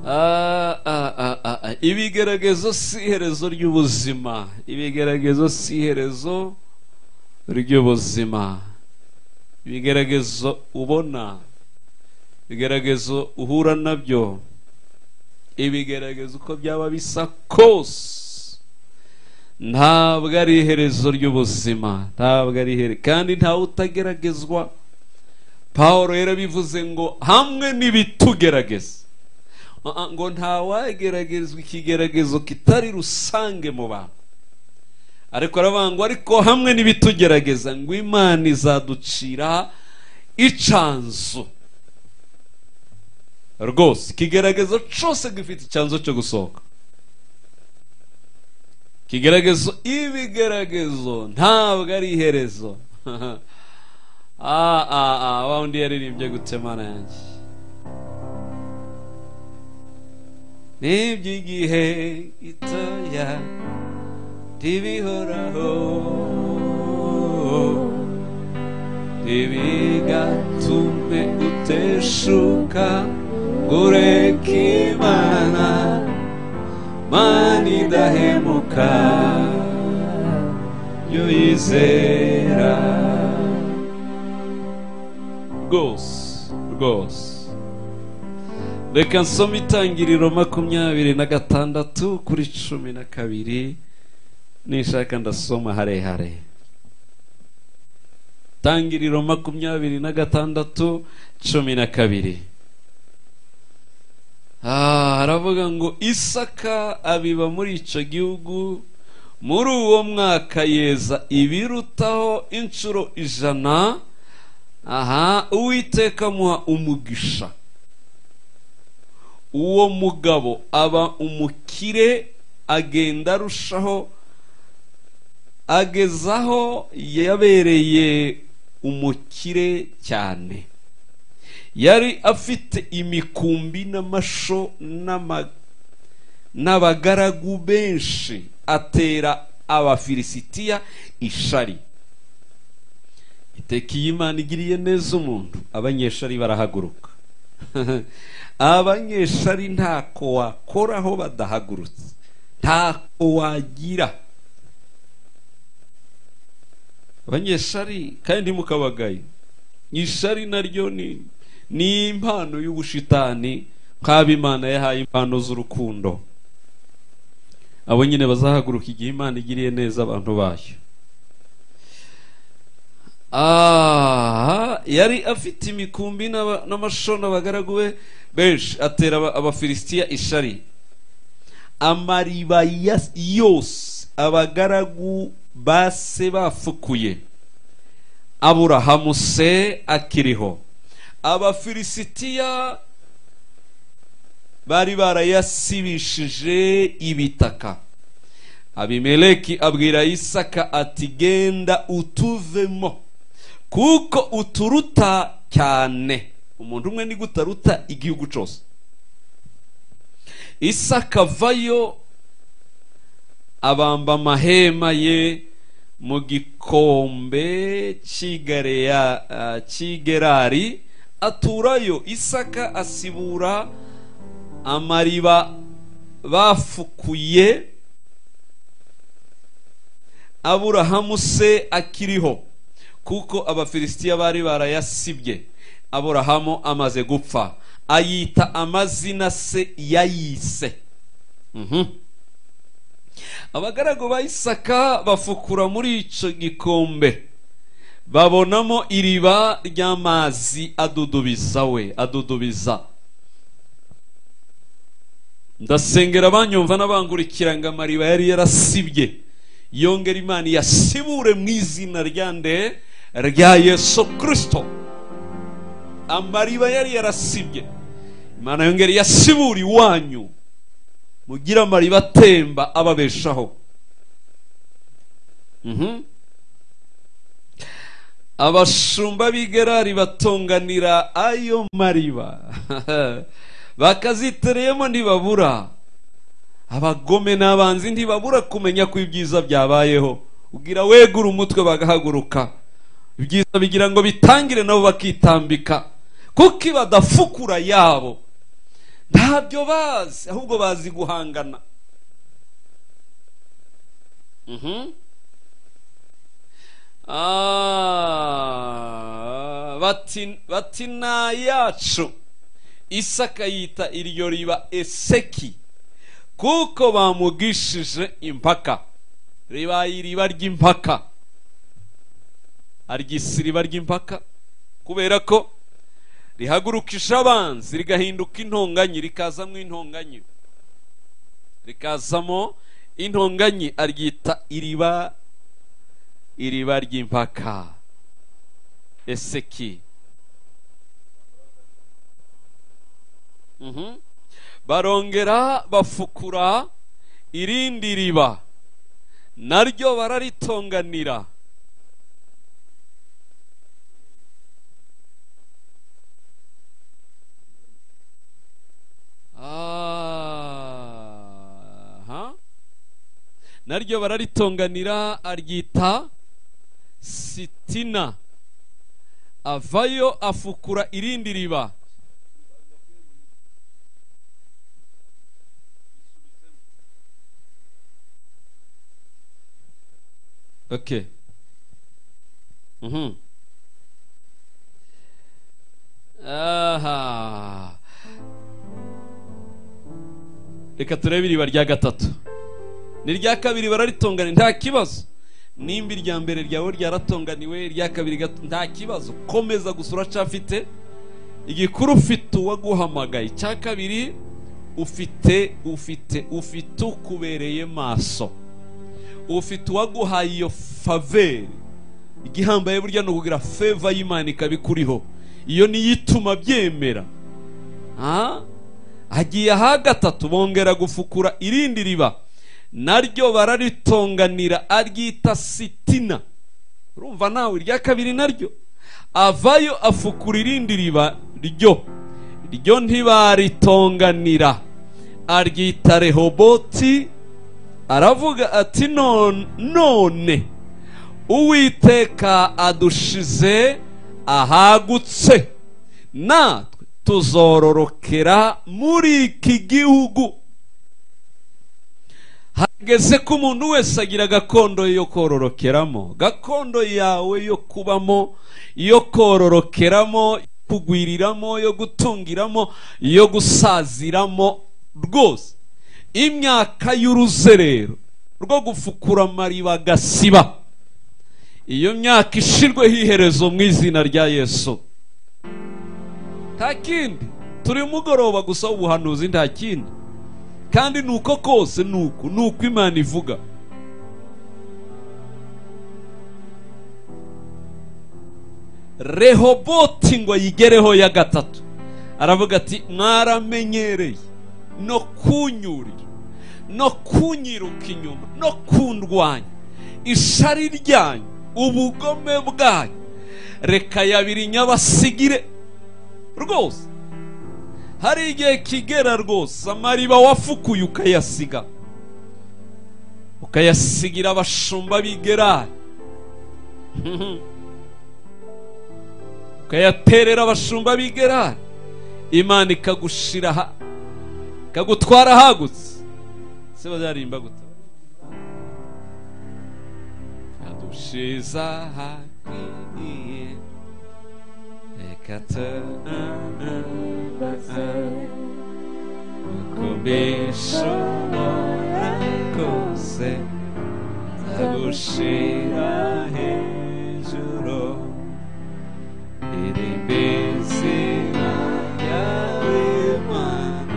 Ah, ah, ah, ah, ah. ibigeragezo si iherezo ry'ubuzima ibigeragezo si iherezo ry'ubuzima ibigeragezo ubona ibigeragezo uhura nabyo ibigeragezo uko byaba bisa kose ntabwo ari iherezo ry'ubuzima ntabwo ari iherezo kandi ntawe utageragezwa paul yarabivuze ngo hamwe n'ibitugerageza ngo ntawageragezwa ikigeragezo kitari rusange mu bantu ariko aravuga ngo ariko hamwe n'ibitugerageza ngo imana izaducira icanzu rwose ikigeragezo cyose gifite icyanzu cyo gusohoka ikigeragezo ibigeragezo ntabwo ari iherezo ah ah ah wa undi yaririmbye gutemana yanjye n'iby'igihe gitoya ntibihoraho ntibigatume uteshuka ngo ureke imana mana idahemuka yo yizera rwose rwose reka nsome itangiriro makumyabiri na gatandatu kuri cumi na kabiri nishaka ndasoma harehare itangiriro makumyabiri na gatandatu cumi na kabiri haravuga ngo isaka abiba muri icyo gihugu muri uwo mwaka yeza ibirutaho inshuro ijana aha uwiteka amuha umugisha uwo mugabo aba umukire agenda arushaho agezaho yabereye umukire cyane yari afite imikumbi n'amasho n'abagaragu benshi atera abafilisitiya ishari iteka iyi imana igiriye neza umuntu abanyeshari barahaguruka abanyeshari ntako wakoraho badahagurutse ntako wagira abanyeshari kandi mukabagaye ishari naryo ni impano y'ubushitani nk'abo imana yahaye impano z'urukundo abo nyine bazahaguruka igihe imana igiriye neza abantu bayo aha yari afite imikumbi n'amashona abagaragu be benshi atera abafilisitiya ishari amariba yose abagaragu base bafukuye aburahamu se akiriho abafilisitiya bari barayasibishije ibitaka abimeleki abwira isaka ati genda utuvemo kuko uturuta cyane umuntu umwe ni utaruta igihugu cyose isaka avayo abamba amahema ye mu gikombe cy'igerari aturayo isaka asibura amariba bafukuye aburahamu se akiriho kuko abafilisitiya bari barayasibye aburahamu amaze gupfa ayita amazina se yayise abagaragu ba isaka bafukura muri icyo gikombe babonamo iriba ry'amazi adudubiza we adudubiza ndasengera abanyumva n'abangurikira ngo amariba yari yarasibye yongera imana yasibure mu izina rya nde rya yesu kirisito amariba yari yarasibye imana yongera yasibura iwanyu mugira amariba atemba ababeshaho abashumba b'igerari batonganira ayo mariba bakazitereyemo ntibabura abagome n'abanzi ntibabura kumenya ko ibyiza byabayeho ubwira wegura umutwe bagahaguruka ibyiza bigira ngo bitangire nabo bakitambika kuko ibadafukura yabo ntabyo bazi ahubwo bazi guhangana Mhm. Ah, bati bati nta yacu isaka yita iryo riba eseki kuko bamugishije impaka ribaye iriba ry'impaka aryise iriba ry'impaka kubera ko rihagurukisha abanzi rigahinduka intonganyi rikazamo intonganyi rikazamo intonganyi aryita iriba iriba ry'impaka eseki Mhm. barongera bafukura irindi riba naryo bararitonganira aha naryo bararitonganira aryita sitina avayo afukura irindi riba okay mhm aha reka turebe iriba rya gatatu n'irya kabiri bararitonganira nta kibazo nimba irya mbere ryawe ryaratonganiwe irya kabiri gato nta kibazo komeza gusa uracyafite igikuru ufite uwaguhamagaye icya kabiri ufite ufite ufite ukubereye maso ufite uwaguhaye iyo faveri igihambaye burya ni ukugira feva y'imana ikaba ikuriho iyo niyo ituma byemera Ah? hagiye aha gatatu bongera gufukura irindi riba naryo bararitonganira aryita sitina urumva nawe irya kabiri naryo avayo afukura irindi riba ryo ryo ntibaritonganira aryita rehoboti aravuga ati "Non- none uwiteka adushize ahagutse natwe tuzororokera muri iki gihugu hageze ko umuntu wese agira gakondo ye yo kororokeramo gakondo yawe yo kubamo yo kororokeramo yo kugwiriramo yo gutungiramo yo gusaziramo rwose imyaka y'uruzerero rwo gufukura amariba agasiba iyo myaka ishirweho iherezo mu izina rya yesu nta kindi turi mugoroba gusa ubuhanuzi nta kindi kandi ni uko kose ni uku ni uko imana ivuga rehoboti ngo ayigereho ya gatatu aravuga ati mwaramenyereye no kunyurira no kunyiruka inyuma no kundwanya ishari ryanyu ubugome bwanyu reka yabiri nyabasigire rwose hari igihe kigera rwose amariba wafukuye ukayasiga ukayasigira abashumba b'igera ukayaterera abashumba b'igera imana ikagushira aha ikagutwara ahagutse se bazarimba gute adushiza ahakwiye reka tubaze kubishobora kose nzagushira hejuru iri bizina ryawe mana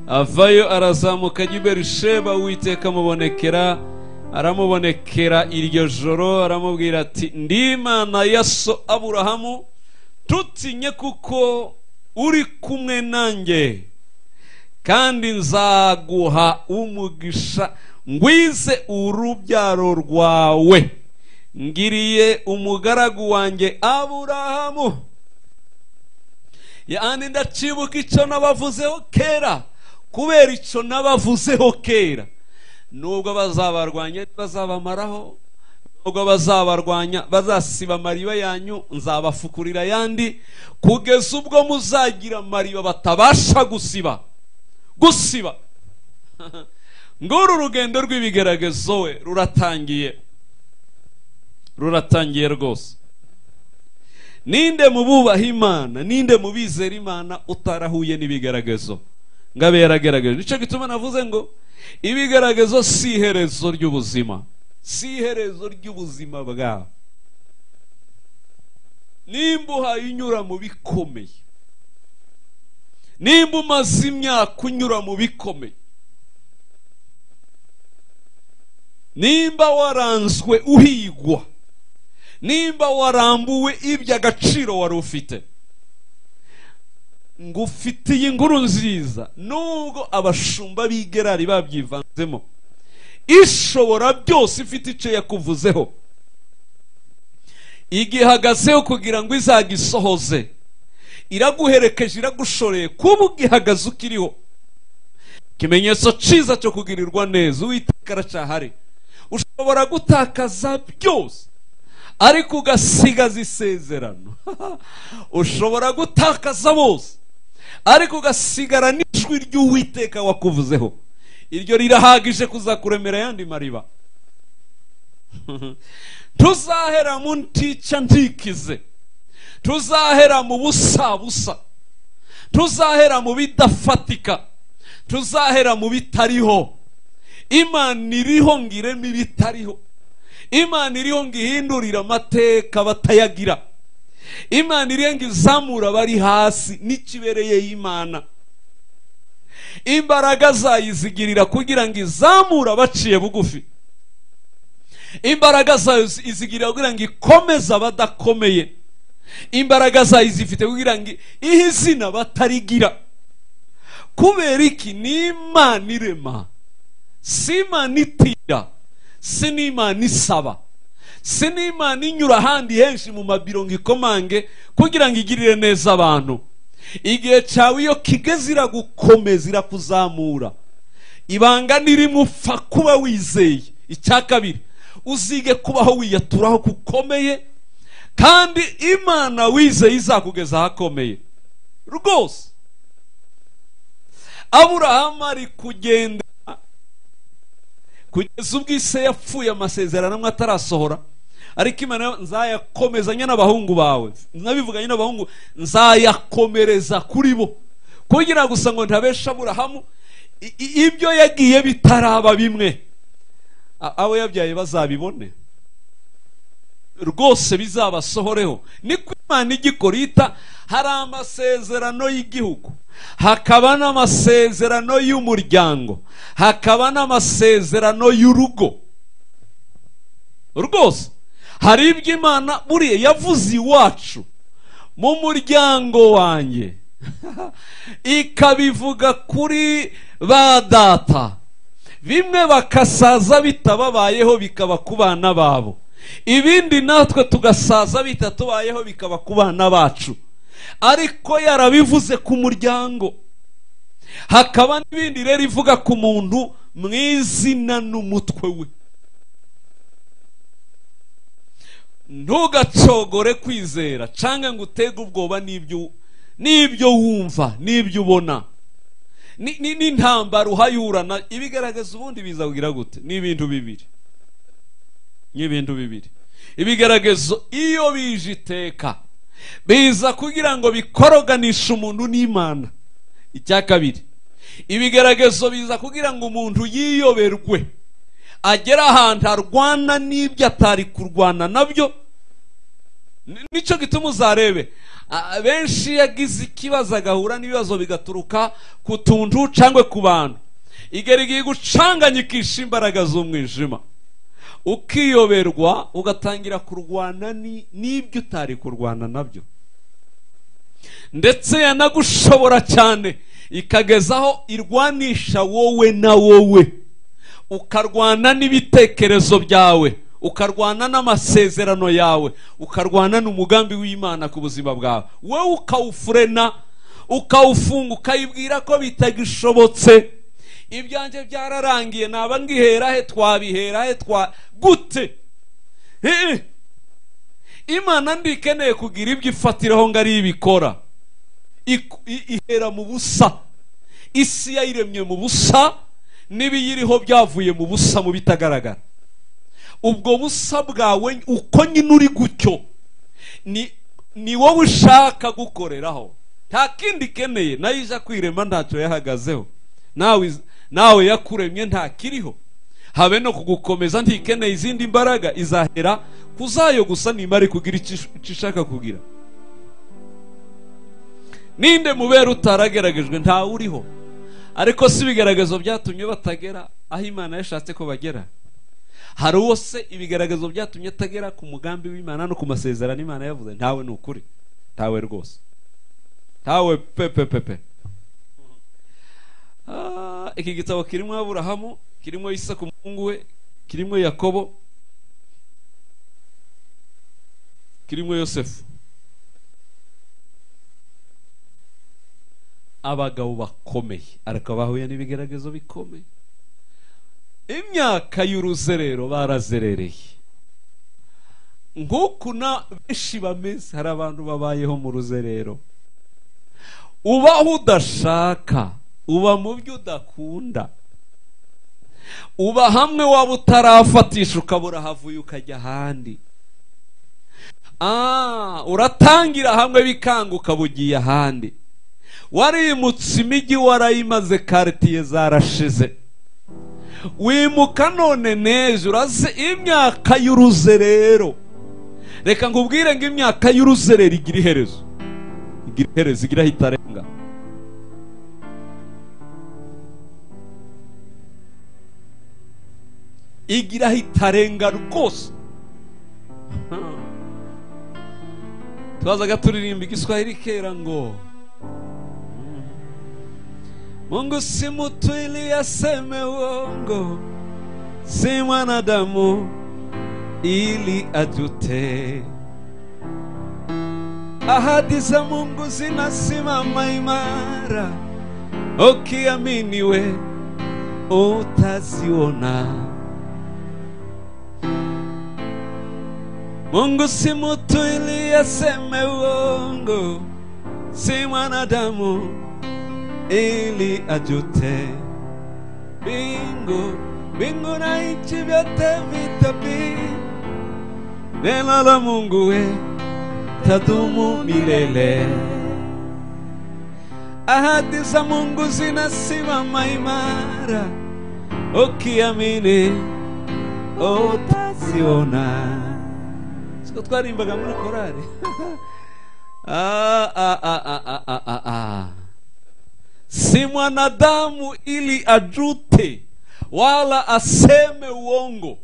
avayo arazamuka ajya i berusheba uwiteka amubonekera aramubonekera iryo joro aramubwira ati ndi imana ya so aburahamu tutinye kuko uri kumwe nanjye kandi nzaguha umugisha ngwize urubyaro rwawe ngiriye umugaragu wanjye aburahamu yani ndacibuka icyo nabavuzeho kera kubera icyo nabavuzeho kera nubwo bazabarwanya bazabamaraho nubwo bazabarwanya bazasiba amariba yanyu nzabafukurira ayandi kugeza ubwo muzagira amariba batabasha gusiba gusiba nguru urugendo rw'ibigeragezo we ruratangiye ruratangiye rwose ninde mu bubaha imana ninde mu bizera imana utarahuye n'ibigeragezo ngo abe yaragerageje nicyo gituma navuze ngo ibigeragezo si iherezo ry'ubuzima si iherezo ry'ubuzima bwawe nimba uhaye inyura mu bikomeye nimba umaze imyaka unyura mu bikomeye nimba waranzwe uhigwa nimba warambuwe ibyo agaciro wari ufite ngo ufitiye inkuru nziza nubwo abashumba b'igerari babyivanzemo ishobora byose ifite icyo yakuvuzeho igihagazeho kugira ngo izagisohoze iraguherekeje iragushoreye kuba ugihagaze ukiriho ikimenyetso cyiza cyo kugirirwa neza uwiteka aracyahari ushobora gutakaza byose ariko ugasigaza isezerano ushobora gutakaza bose ariko ugasigara n'ijwi ry'uwiteka wakuvuzeho iryo rirahagije kuzakuremera ayandi mariba tuzahera mu ntica ntikize tuzahera mu busabusa tuzahera mu bidafatika tuzahera mu bitariho imana iriho ngo ireme ibitariho imana iriho ngo ihindurire amateka batayagira imana iriho ngo izamura abari hasi n'ikibereye imana imbaraga azayizigirira kugira ngo izamure abaciye bugufi imbaraga zayo izigirira kugira ngo ikomeze abadakomeye imbaraga zayo izifite kugira ngo ihe izina batarigira kubera iki ni imana irema si imana itira si n'imana isaba si n'imana inyura ahandi henshi mu mabiro ngo ikomange kugira ngo igirire neza abantu igihe cyawe iyo kigeze iragukomeza irakuzamura ibanga nirimo upfa kuba wizeye icya kabiri uzige kubaho wiyaturaho kukomeye kandi imana wizeye izakugeza ahakomeye rwose aburahamu ari kugenda kugeza ubwo ise yapfuye amasezerano amwe atarasohora ariko imana nzayakomezanya n'abahungu bawe nabivuganye n'abahungu nzayakomereza kuri bo kugira gusa ngo ntabeshe aburahamu ibyo yagiye bitaraba bimwe abo yabyaye bazabibone rwose bizabasohoreho niko imana igikora ita hari amasezerano y'igihugu hakaba n'amasezerano y'umuryango hakaba n'amasezerano y'urugo rwose hari ibyo imana buriya yavuze iwacu mu muryango wanjye ikabivuga kuri ba data bimwe bakasaza bitababayeho bikaba ku bana babo ibindi natwe tugasaza bitatubayeho bikaba ku bana bacu ariko yarabivuze ku muryango hakaba n'ibindi rero ivuga ku muntu mu izina n'umutwe we ntugacogore kwizera cyangwa ngo utege ubwoba n'ibyo wumva n'ibyo ubona n'intambara uhayurana ibigaragaza ubundi bizagira gute ni ibintu bibiri ni ibintu bibiri ibigaragazo iyo bije iteka biza kugira ngo bikoroganishe umuntu n'imana icya kabiri ibigaragazo biza kugira ngo umuntu yiyoberwe agere ahantu arwana n'ibyo atari kurwana nabyo nicyo gituma uzarebe benshi iyo agize ikibazo agahura n'ibibazo bigaturuka ku tuntu cyangwa ku bantu igerigiye gucanganya ikisha imbaraga z'umwijima ukiyoberwa ugatangira kurwana n'ibyo utari kurwana nabyo ndetse yanagushobora cyane ikagezaho irwanisha wowe na wowe ukarwana n'ibitekerezo byawe ukarwana n'amasezerano yawe ukarwana n'umugambi w'imana ku buzima bwawe wowe ukawufurena ukawufunga ukayibwira ko bitagishobotse ibyanjye byararangiye naba ngihera he twabihera he twa gute Eh, eh. imana ndikeneye kugira ibyo ifatiraho ngo ari ibikora Iku- i- ihera mu busa isi yayiremye mu busa n'ibiyiriho byavuye mu busa mu bitagaragara ubwo busa bwawe uko nyine uri gutyo ni ni wowe ushaka gukoreraho nta kindi ikeneye nayo ija kwirema ntacyo yahagazeho nawe iz- nawe yakuremye ntakiriho habe no kugukomeza ntikeneye izindi mbaraga izahera kuzayo gusa nimare kugira icyo ish- icyo ishaka kugira ninde mubera utarageragejwe ntawe uriho ariko si ibigaragazo byatumye batagera aho imana yashatse ko bagera hari uwo se ibigaragazo byatumye atagera ku mugambi w'imana no ku masezerano imana yavuze ntawe ni ukuri ntawe rwose ntawe pepe pepe Ah, iki gitabo kirimo aburahamu kirimo isaku umuhungu we kirimo yakobo kirimo yosefu abagabo bakomeye ariko bahuye n'ibigaragazo bikomeye imyaka y'uruzerero barazerereye nk'uku na benshi bameze hari abantu babayeho mu ruzerero ubaho udashaka uba mu byo udakunda uba hamwe waba utarafatisha ukabura havuye ukajya ahandi Ah, uratangira hamwe bikanga ukaba ugiye ahandi warimutse imijyi warayimaze karitiye zarashize wimuka none nejo uraze imyaka y'uruzerero reka nkubwire ngo imyaka y'uruzerero igira iherezo igira iherezo igira aho itarenga igira aho itarenga rwose tubazaga turirimba igiswahili kera ngo Mungu si mtu ili aseme uongo, si mwanadamu ili ajute. Ahadi za Mungu zinasimama imara, ukiaminiwe utaziona. Mungu si mtu ili aseme uongo, si mwanadamu ili ajute. Bingu bingu na nchi vyote vitabii, neno la Mungu we tadumu milele. Ahadi za Mungu zinasimama imara, ukiamini utaziona. Siko twarimbaga muri korari ah, ah, ah, ah, ah, ah, ah, ah. si mwanadamu ili ajute wala aseme uongo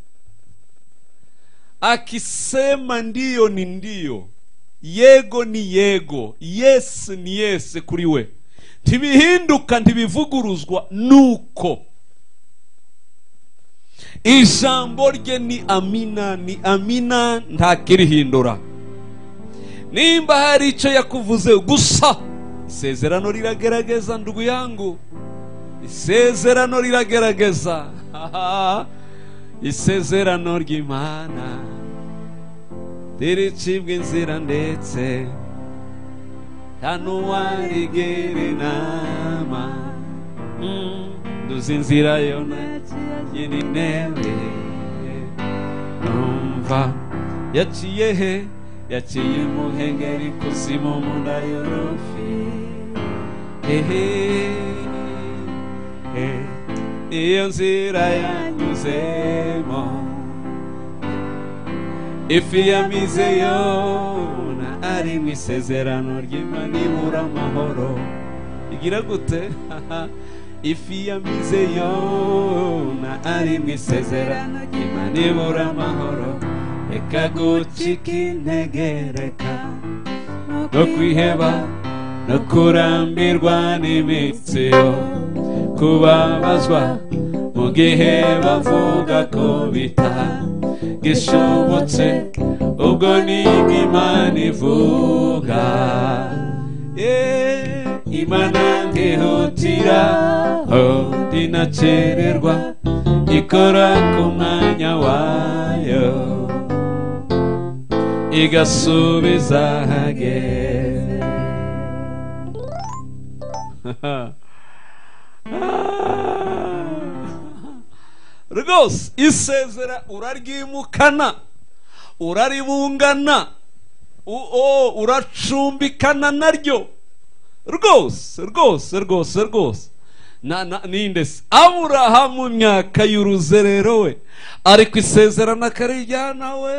akisema ndiyo ni ndiyo yego ni yego yes ni yes kuri we ntibihinduka ntibivuguruzwa nuko ijambo rye ni amina ni amina ntakirihindura nimba hari icyo yakuvuze gusa isezerano riragerageza ndugu yangu isezerano riragerageza isezerano ry'imana riricibwa inzira ndetse nta n'uwarigira inama Mm, nduzi inzira yona nyiri intebe numva yaciye he yaciye muhengeri kuzimu munda yorofi hehe he. iyo nzira yanyuzemo ifi yamize yona ari mu isezerano ry'imana ibura amahoro igira gute ifi yamize yona ari mu isezerano ry'imana ibura amahoro reka gucika intege reka no kwiheba no kurambirwa n'imitsi yo kubabazwa mu gihe bavuga ko bita gishobotse ubwo ni imana ivuga Eh, imana ntihutira oh, inakererwa ikora ku mwanya wayo igasubiza hageze rwose isezera uraryimukana uraribungana uwo uracumbikana naryo rwose rwose rwose rwose na na ninde se aburahamu myaka y'uruzerero we ariko isezerana akarijyana we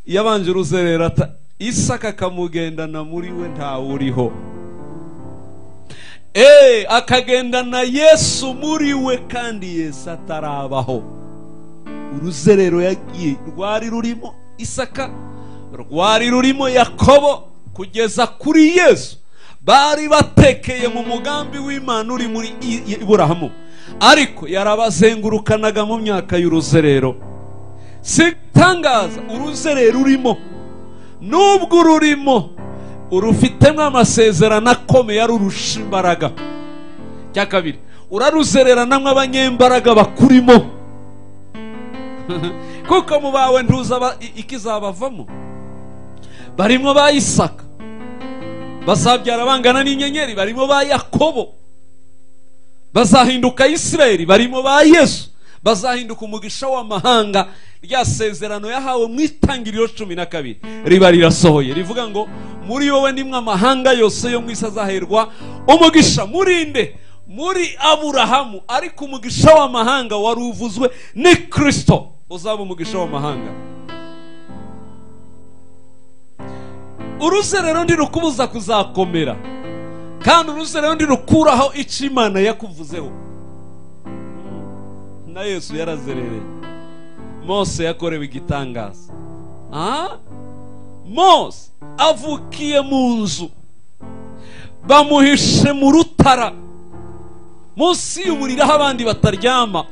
yabanje uruzerero ata isaka akamugendana muri we ntawuriho eee akagendana yesu muri we kandi yesu atarabaho uruzerero yagiye rwari rurimo isaka rwari rurimo yakobo kugeza kuri yesu bari batekeye mu mugambi w'imana uri muri I- I- iburahamu ariko yarabazengurukanaga mu myaka y'uruzerero si itangaza uruzerero urimo nubwo ururimo urufitemo amasezerano akomeye arurusha imbaraga cya kabiri uraruzererana abanyembaraga bakurimo kuko mu bawe ntuzaba i- ikizabavamo barimo ba isaka bazabyara bangana n'inyenyeri barimo ba yakobo bazahinduka isirayeli barimo ba yesu bazahinduka umugisha w'amahanga rya sezerano yahawe mu itangiriro cumi na kabiri riba rirasohoye rivuga ngo muri wowe nimwe amahanga yose yo mu isi azaherwa umugisha muri nde muri aburahamu ariko umugisha w'amahanga wari uvuzwe ni kirisito uzaba umugisha w'amahanga uruzerero ntirukubuza kuzakomera kandi uruzerero ntirukuraho icyo imana yakuvuzeho na yesu yarazerereye mose yakorewe igitangaza Ah? mose avukiye mu nzu bamuhishe mu rutara munsi y'umuriro aho abandi bataryama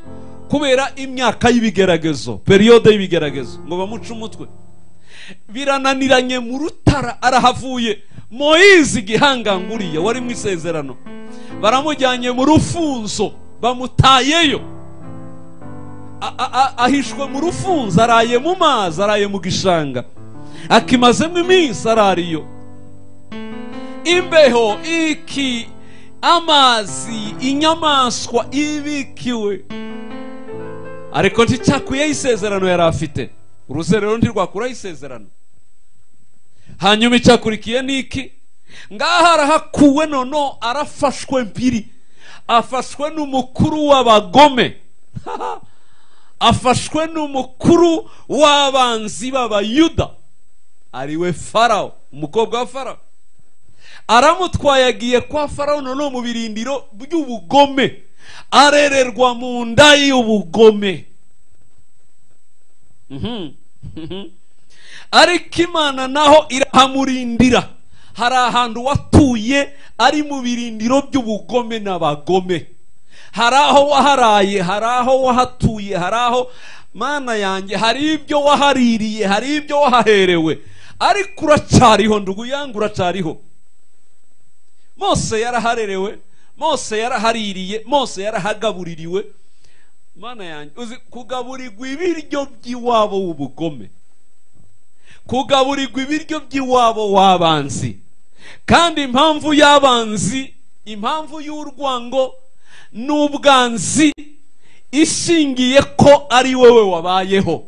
kubera imyaka y'ibigeragezo periyode y'ibigeragezo ngo bamuce umutwe birananiranye mu rutara arahavuye moyizi gihanganguriye wari mu isezerano baramujyanye mu rufunzo bamutayeyo A- a- a- ahishwe mu rufunzo araye mu mazi araye mu gishanga akimazemo iminsi arariyo imbeho iki amazi inyamaswa ibikiwe ariko nticyakwiyeho isezerano yari afite uruzerero ntirwakuraho isezerano hanyuma icyakurikiye ni iki ngaha arahakuwe noneho arafashwe mbiri afashwe n'umukuru w'abagome afashwe n'umukuru w'abanzi b'abayuda ariwe farawo umukobwa wa farawo aramutwaye agiye kwa farawo noneho mu birindiro by'ubugome arererwa mu nda y'ubugome Mhm. Mhm. ariko imana naho irahamurindira hari ahantu watuye ari mu birindiro by'ubugome n'abagome hari aho waharaye hari aho wahatuye hari aho mana yanjye hari ibyo wahaririye hari ibyo wahaherewe ariko uracyariho nduguyange uracyariho mose yaraharerewe mose yarahaririye mose yarahagabuririwe mana yanjye uzi kugaburirwa ibiryo by'iwabo w'ubugome kugaburirwa ibiryo by'iwabo w'abanzi kandi impamvu y'abanzi impamvu y'urwango n'ubwanzi ishingiye ko ari wowe wabayeho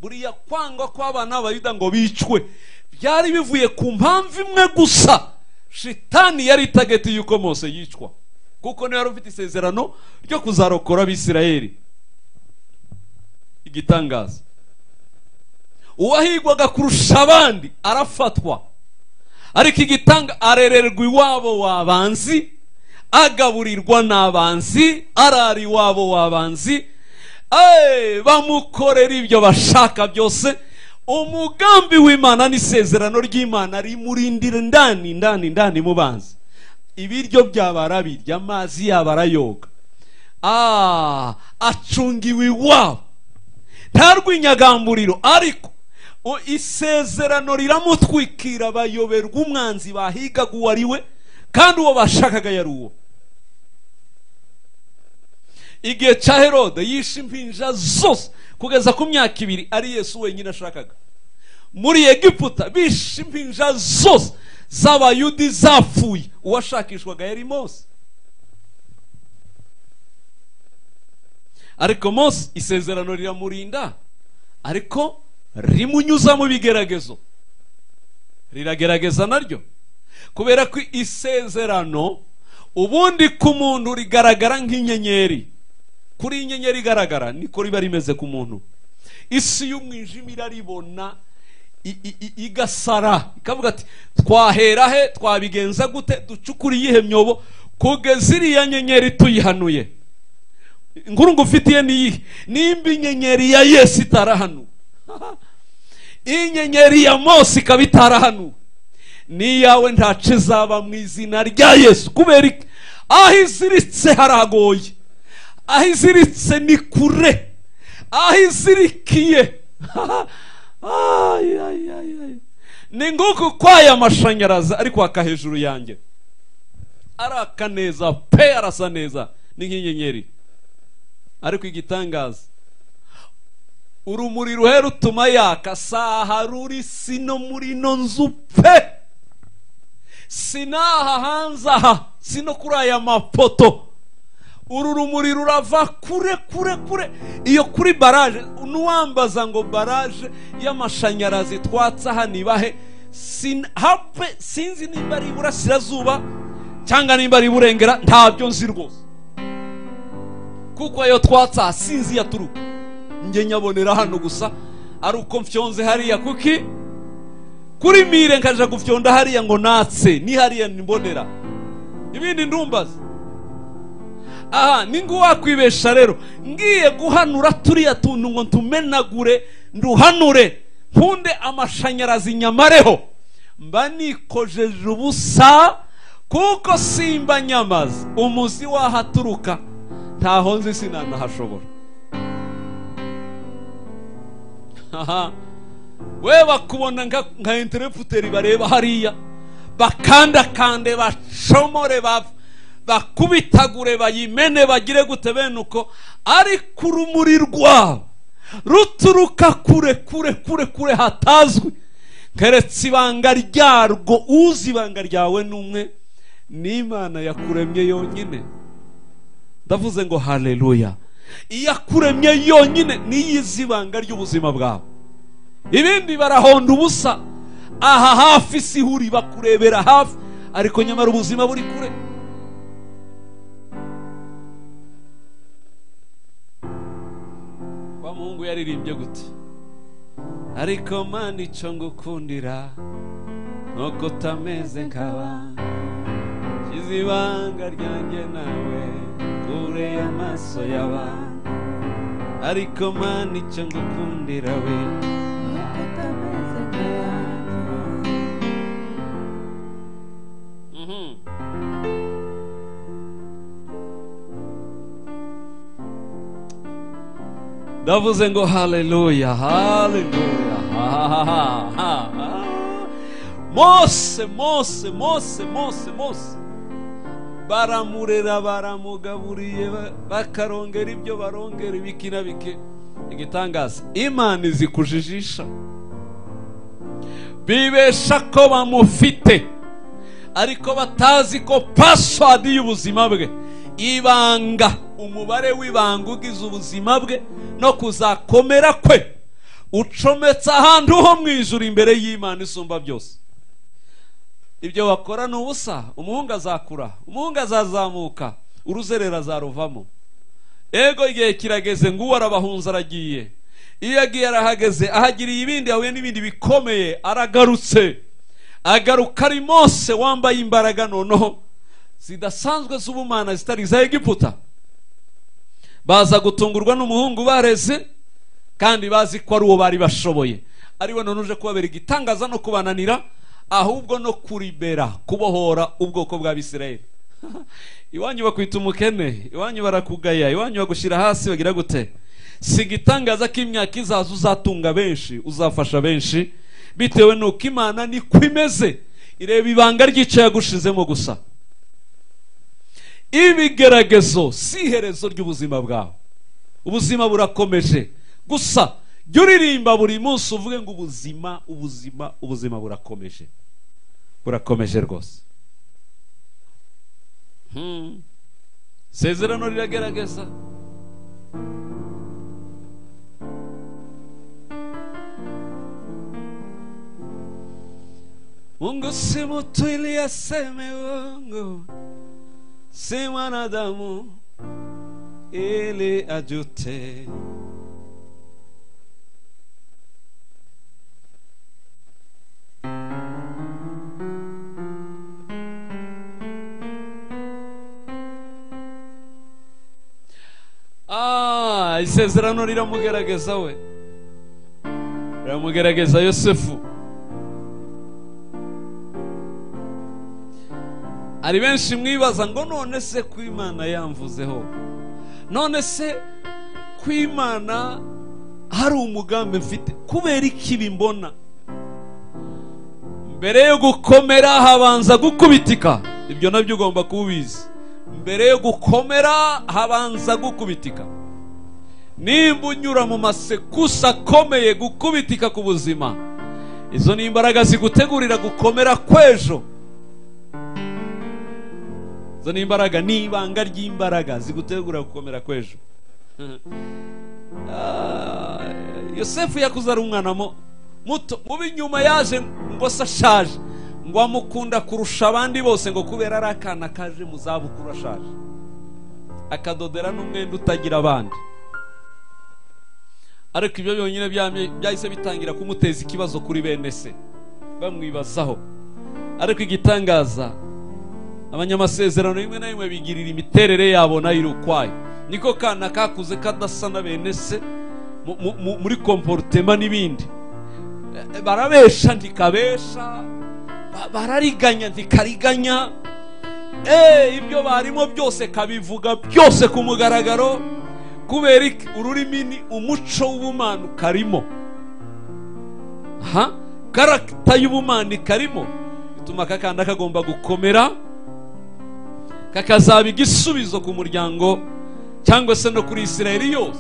buriya kwangwa kw'abana b'abayuda ngo bicwe byari bivuye ku mpamvu imwe gusa shitani yari itageti y'uko mose yicwa kuko niwe wari ufite isezerano ryo kuzarokora abisirayeli igitangaza uwahigwaga kurusha abandi arafatwa ariko igitanga arererwa iwabo w'abanzi agaburirwa n'abanzi arara iwabo w'abanzi Eh, bamukorera ibyo bashaka byose umugambi w'imana n'isezerano ry'imana rimurindira ndani ndani ndani mu banzi ibiryo byaba arabirya amazi yaba arayoga Ah, acungiwe iwabo nta rw'inyagamburiro ariko o- isezerano riramutwikira bayoberwa umwanzi bahigaga uwo ari we kandi uwo bashakaga yari uwo igihe cya herode yishe impinja zose kugeza ku myaka ibiri ari yesu wenyine ashakaga muri egiputa bishe impinja zose z'abayudi zapfuye uwashakishwaga yari mose ariko mose isezerano riramurinda ariko rimunyuza mu bigeragezo riragerageza naryo kubera ko isezerano ubundi ku muntu rigaragara nk'inyenyeri kuri iyi nyenyeri igaragara niko riba rimeze ku muntu isi y'umwijima iraribona i- i- i- igasara ikavuga ati twahera he twabigenza gute ducukure iyihe myobo kugeza iriya nyenyeri tuyihanuye inkuru ngufitiye niyihe nimba inyenyeri ya yesu itarahanu inyenyeri ya mose ikaba itarahanu n'iyawe ntacu izaba mu izina rya yesu kubera iki aho iziritse haragoye aho iziritse ni kure aho izirikiye Ay, ay, ay, ay. ni nguku kwaya amashanyarazi ari kwaka hejuru yanjye araka neza pe arasa neza ni nk'inyenyeri ariko igitangaza urumuri ruhe rutuma yaka saha ruri sino muri ino nzu pe sinaha hanze aha sino kuri aya mapoto uru rumuri rurava kure kure kure iyo kuri baraje n'uwambaza ngo baraje y'amashanyarazi twatse aha niba he Sin- hape sinzi nimba ari iburasirazuba cyangwa nimba ari iburengera ntabyo nzi rwose kuko ayo twatse aha sinzi iyo aturuka njye nyabonera hano gusa ari uko mfyonze hariya kuki kuri mire nkaja gufyonda hariya ngo natse ni hariya nimbonera ibindi ndumbaza aha ni ngo wakwibesha rero ngiye guhanura turiya tuntu ngo ntumenagure nduhanure nkunde amashanyarazi nyamareho mba nikojeje ubusa kuko simba nyamaze umuzi wahaturuka ntaho nzi sinanahashobora aha we bakubona nka nka intereputeri bareba hariya bakandakande bacomore ba- bakubitagure bayimene bagire gute bene uko ariko urumuri rwabo ruturuka kure kure kure kure hatazwi keretse ibanga ryarwo uzi ibanga ryawe n'umwe n'imana yakuremye yonyine ndavuze ngo haleluya iyakuremye yonyine niyo izi ibanga ry'ubuzima bwawe ibindi barahonda ubusa aha hafi si huri bakurebera hafi ariko nyamara ubuzima buri kure wa muhungu yaririmbye gute ariko mana icyo ngukundira nuko utameze nk'abandi Nshyize ibanga ryanjye nawe kure amaso y'abantu ariko mana icyo ngukundira we Mhm. ndavuze ngo haleluya haleluya ha, ha, ha, ha, ha. mose mose mose mose mose baramurera baramugaburiye ba- bakarongera ibyo barongera ibiki na bike igitangaza imana izi kujijisha bibesha ko bamufite ariko batazi ko pasiwadi y'ubuzima bwe ibanga umubare w'ibanga ugize ubuzima bwe no kuzakomera kwe ucometse ahantu ho mu ijuru imbere y'imana isumba byose ibyo wakora ni ubusa umuhungu azakura umuhungu azazamuka uruzerera azaruvamo ego igihe kirageze ngo uwo arabahunza aragiye iyo agiye arahageze ahagiriye ibindi ahuye n'ibindi bikomeye aragarutse agaruka ari mose wambaye imbaraga noneho zidasanzwe z'ubumana zitari iza egiputa baza gutungurwa n'umuhungu bareze kandi bazi ko ari uwo bari bashoboye ariwe none uje kubabera igitangaza no kubananira ahubwo no kuribera kubohora ubwoko bwa bisirayeli iwanyu bakwita umukene iwanyu barakugaya iwanyu bagushyira hasi bagira gute si igitangaza ko imyaka izaza uzatunga benshi uzafasha benshi bitewe n'uko imana niko imeze ireba ibanga ry'icyo yagushizemo gusa ibigeragezo si iherezo ry'ubuzima bwawe ubuzima burakomeje gusa jya uririmba buri munsi uvuge ngo ubuzima ubuzima ubuzima burakomeje burakomeje rwose Hmm. isezerano riragerageza Mungu si mtu ili aseme uongo, si mwanadamu ili ajute. Ah, isezerano riramugerageza we, riramugerageza Yosefu. hari benshi mwibaza ngo none se ko imana yamvuzeho none se ko imana hari umugambi mfite kubera iki ibi mbona mbere yo gukomera habanza gukubitika ibyo nabyo ugomba kuba ubizi mbere yo gukomera habanza gukubitika nimba unyura mu masekusa akomeye gukubitika ku buzima izo ni imbaraga zigutegurira gukomera kw'ejo izo ni imbaraga ni ibanga ry'imbaraga zigutegura gukomera kw'ejo Ah, yosefu yakuze ari umwana mu- muto mubi nyuma yaje ngo se ashaje ngo amukunda kurusha abandi bose ngo kubera ari akana kaje mu zabukuru ashaje akadodera n'umwenda utagira abandi ariko ibyo byonyine byamye- byahise bitangira kumuteza ikibazo kuri bene se bamwibazaho ariko igitangaza abanyamasezerano rimwe na rimwe bigirira imiterere yabo nayo iri ukwayo niko kana kakuze kadasa na bene se mu- mu- mu- muri komporutema n'ibindi Eh, barabesha ntikabesha ba- barariganya ntikariganya eh ibyo barimo byose kabivuga byose ku mugaragaro kubera iki? ururimi ni umuco w'ubumana ukarimo ha karagita y'ubumana ikarimo bituma aka kana kagomba gukomera kakazaba igisubizo ku muryango cyangwa se no kuri isirayeli yose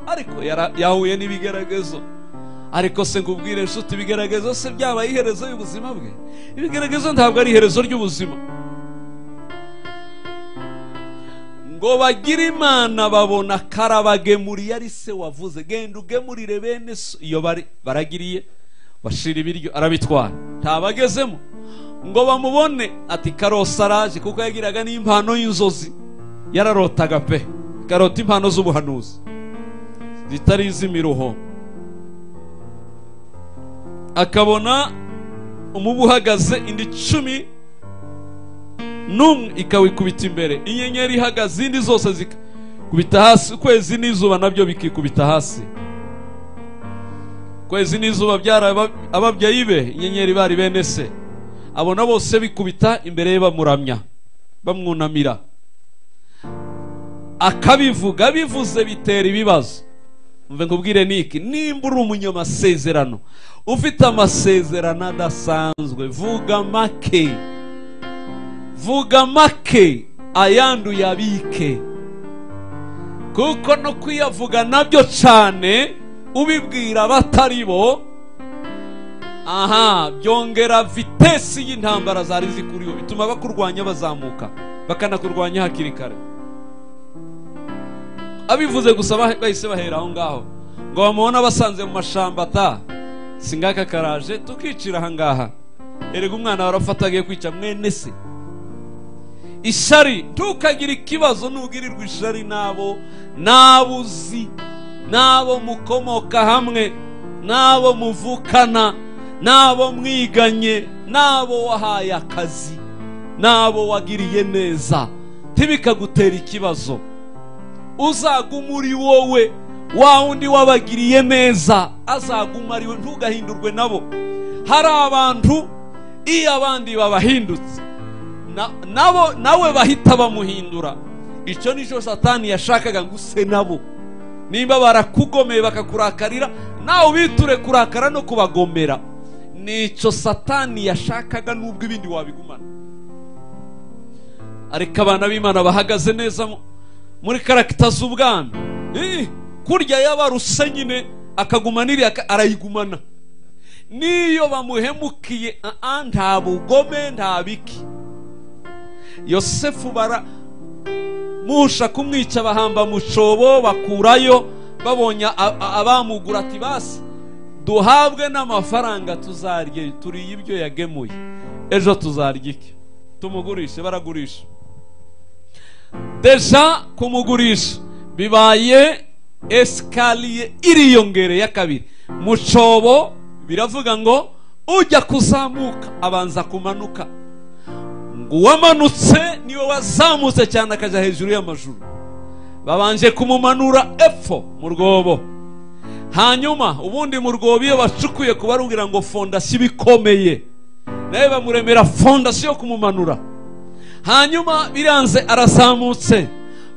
ariko yara- yahuye n'ibigeragezo ariko se nkubwire nshuti ibigeragezo se byabaye iherezo y'ubuzima bwe ibigeragezo ntabwo ari iherezo ry'ubuzima ngo bagire imana babona karabagemuriye ari se wavuze genda ugemurire bene so iyo bari baragiriye bashira ibiryo arabitwara ntabagezemo ngo bamubone ati karosa araje kuko yagiraga n'impano y'inzozi yararotaga pe karota impano z'ubuhanuzi zitari iz'imiruho akabona umubu uhagaze indi cumi n'umwe ikawikubita imbere inyenyeri ihagaze izindi zose zikubita hasi ukwezi n'izuba nabyo bikikubita hasi ukwezi n'izuba byari aba- ababyeyi be inyenyeri bari bene se abona bose bikubita imbere ye bamuramya bamwunamira akabivuga bivuze bitera ibibazo mve nkubwire niki nimba uri umunyamasezerano ufite amasezerano adasanzwe vuga make vuga make ayandi uyabike kuko no kuyavuga nabyo cyane ubibwira abatari bo aha byongera vitesi y'intambara zari zikuriho bituma abakurwanya bazamuka bakanakurwanya hakiri kare abivuze gusa bah- bahise bahera aho ngaho ngo bamubona basanze mu mashamba ata singaka karaje tukicira aha ngaha erega umwana warafata agiye kwica mwene se ishari ntukagire ikibazo nugirirwa ishari n'abo n'abo uzi n'abo mukomoka hamwe n'abo muvukana n'abo mwiganye n'abo wahaye akazi n'abo wagiriye neza ntibikagutera ikibazo uzaguma uri wowe wa wundi wabagiriye neza azaguma ari we ntugahindurwe nabo hari abantu iyo abandi babahindutse na- nabo nawe bahita bamuhindura icyo nicyo satani yashakaga ngo use nabo nimba barakugomeye bakakurakarira nawe ubiture kurakara no kubagomera nicyo satani yashakaga nubwo ibindi wabigumana ariko abana b'imana bahagaze neza mu- muri karagita z'ubwami Eh, kurya yabaruse nyine akaguma n'iriya ka- arayigumana n'iyo bamuhemukiye ah, ah, nta bugome nta biki yosefu bara musha kumwica bahamba mu cyobo bakurayo babonye a- a- abamugura ati basi duhabwe n'amafaranga tuzarye turiye ibyo yagemuye ejo tuzarya iki tumugurishe baragurisha deja kumugurisha bibaye esikariye iriyongereye ya kabiri mu cyobo biravuga ngo ujya kuzamuka abanza kumanuka ngo uwamanutse niwe wazamutse cyane akajya hejuru y'amajuru babanje kumumanura epfo mu rwobo hanyuma ubundi mu rwobo iyo bacukuye kubarubwira ngo fondasiyo iba ikomeye nawe bamuremera fondasiyo yo kumumanura hanyuma biranze arazamutse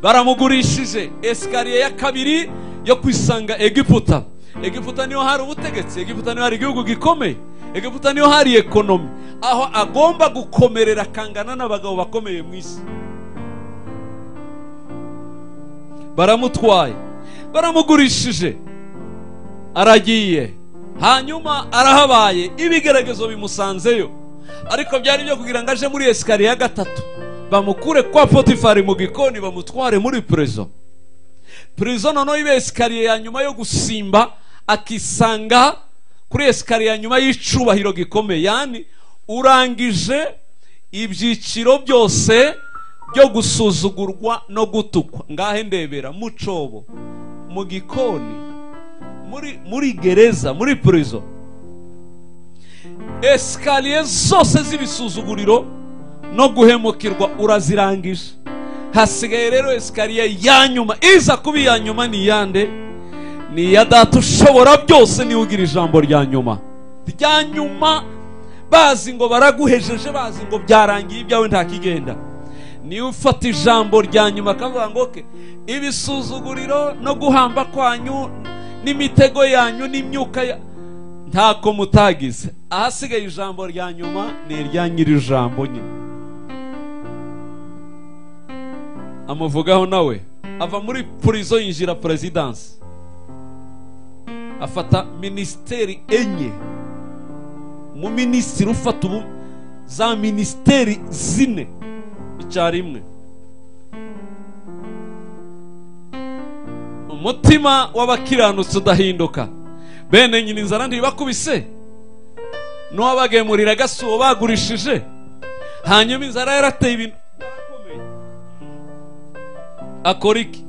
baramugurishije esikariye ya kabiri yo kwisanga egiputa egiputa niho hari ubutegetsi egiputa niho hari igihugu gikomeye egiputa niho hari ekonomi aho agomba gukomerera akangana n'abagabo bakomeye mu isi baramutwaye baramugurishije aragiye hanyuma arahabaye ibigeragezo bimusanzeyo ariko byari byo kugira ngo aje muri esikariye ya gatatu bamukure kwa potifari mu gikoni bamutware muri prezo prezo noneho iba esikariye ya nyuma yo gusimba akisanga kuri esikariye ya nyuma y'icubahiro gikomeye yani urangije ibyiciro byose byo gusuzugurwa no gutukwa ngahe ndebera mu cobo mu gikoni muri muri gereza muri purizo esikariye zose z'ibisuzuguriro no guhemukirwa urazirangije hasigaye rero esikariye ya nyuma iza kuba iya nyuma ni iyande ni iya data ushobora byose niwe ugira ijambo rya nyuma rya nyuma bazi ngo baraguhejeje bazi ngo byarangiye ibyawe ntakigenda niwe ufata ijambo rya nyuma akavuga ngo "Okay, ibisuzuguriro no guhamba kwanyu n'imitego yanyu n'imyuka ya ntako mutagize ahasigaye ijambo rya nyuma ni irya nyiri ijambo nyine amuvugaho nawe ava muri purizo yinjira perezidansi afata minisiteri enye mu minisitiri ufata ubu za minisiteri zine icyarimwe umutima w'abakiranutsi udahinduka bene nyina inzara ntibakubise n'uwabagemurira agasubo bagurishije hanyuma inzara yarateye ibintu byarakomeye akora iki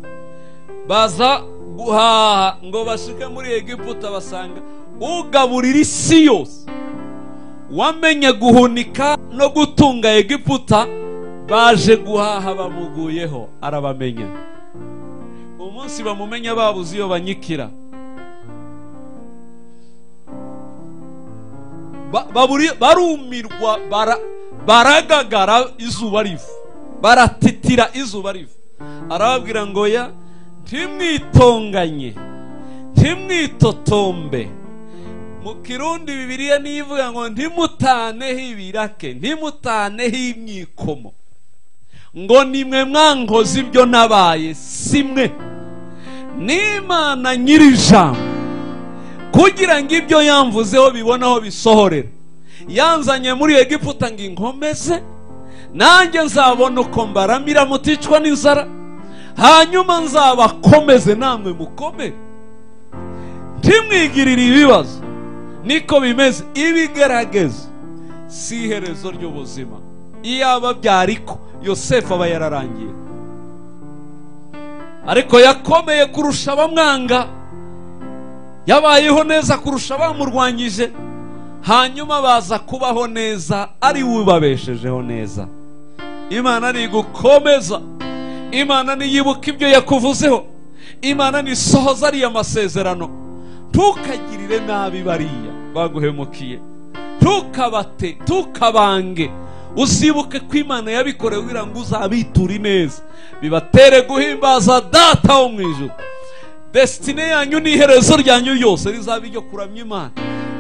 baza guhaha ngo bashike muri egiputa basanga ugaburira isi yose wamenye guhunika no gutunga egiputa baje guhaha bamuguyeho arabamenya umunsi bamumenya babuze iyo banyikira Ba- baburi- barumirwa bara- baragagara izuba riva baratitira izuba riva arababwira ngo ya ntimwitonganye ntimwitotombe mu kirundi bibiliya niyo ivuga ngo ntimutaneho ibirake ntimutaneho imyikomo ngo nimwe mwankoze ibyo nabaye simwe n'imana nyir'ijambo kugira ngo ibyo yamvuzeho bibone aho bisohorera yanzanye muri egiputa ngo inkomeze nanjye nzabona uko mbaramira muticwa n'inzara hanyuma nzabakomeze namwe mukomere ntimwigirire ibibazo niko bimeze ibigerageza si iherezo ry'ubuzima iyaba byariko yosefu aba yararangiye ariko yakomeye kurusha abamwanga yabayeho neza kurusha abamurwanyije hanyuma baza kubaho neza ari we ubabeshejeho neza imana ntigukomeza imana ntiyibuka ibyo yakuvuzeho imana ntisohoza ariya masezerano ntukagirire nabi bariya baguhemukiye ntukabate ntukabange uzibuke ko imana yabikorewe kugira ngo uzabiture ineza bibatere guhimbaza data wo mu ijuru desitine yanyu ni iherezo ryanyu ryose rizaba iryo kuramya imana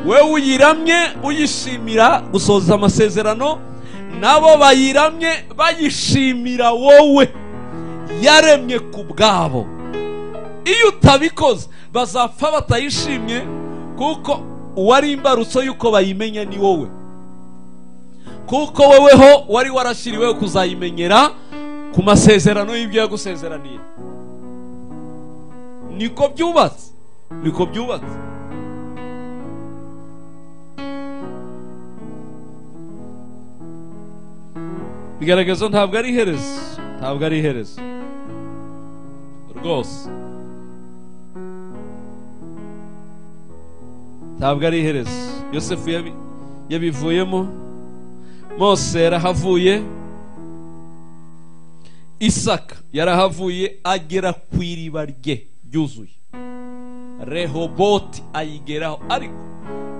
we uyiramye uyishimira gusohoza amasezerano nabo bayiramye bayishimira wowe yaremye ku bwabo iyo utabikoze bazapfa batayishimye kuko uwari imbarutso y'uko bayimenya ni wowe kuko woweho wari warashyiriweho kuzayimenyera ku masezerano y'ibyo yagusezeraniye niko byubatse niko byubatse bigaragaza ntabwo ari iherezo ntabwo ari iherezo rwose ntabwo ari iherezo yosefu yabi- yabivuyemo mose yarahavuye isaka yarahavuye agera ku iriba rye ryuzuye rehoboti ayigeraho ariko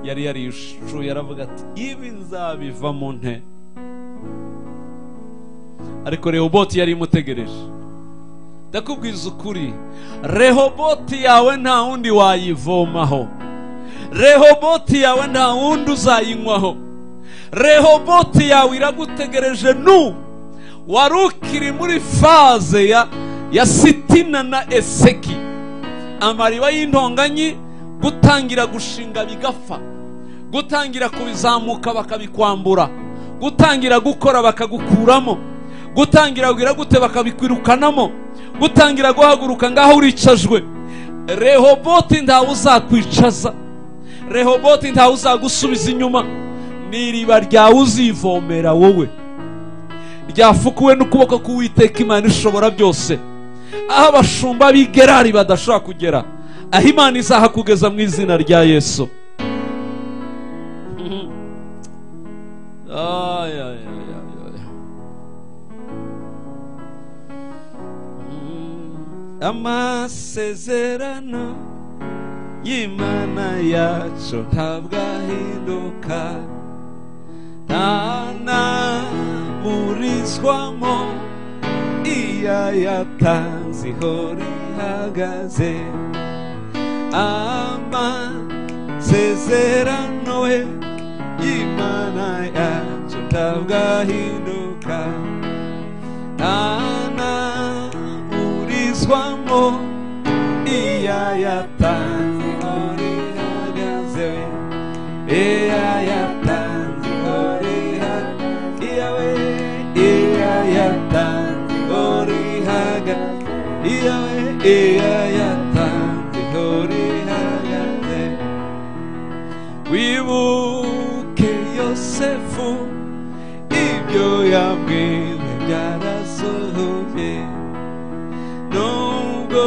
yari yarishuye aravuga ati ibi nzabivamo nte ariko rehoboti yari imutegereje ndakubwiza ukuri rehoboti yawe nta wundi wayivomaho rehoboti yawe nta wundi uzayinywaho rehoboti yawe iragutegereje nu wari ukiri muri faze ya, ya sitina na eseki amariba y'intonganyi gutangira gushinga bigapfa gutangira kubizamuka bakabikwambura gutangira gukora bakagukuramo gutangira kugira gute bakabikwirukanamo gutangira guhaguruka ngaho uricajwe rehoboti ntawe uzakwicaza rehoboti ntawe uzagusubiza inyuma ni iriba ryawe uzivomera wowe ryafukuwe n'ukuboko k'uwiteka imana ishobora byose aho abashumba b'i gerari badashobora kugera aho imana izahakugeza mu izina rya yesu ay, ay, ay, ay, ay. Mm, amasezerano y'imana yacu ntabwo ahinduka ntanaburizwamo iya yatanze ihora ihagaze amasezerano we y'imana yacu ntabwo ahinduka ntanaburizwamo iya yatanze ihora ihagaze we iya yatanze ihora ihagaze iya we iya yatanze ihora ihagaze iya we iya yatanze ihora ihagaze wibuke yosefu ibyo yabwiwe byarasohoye nubwo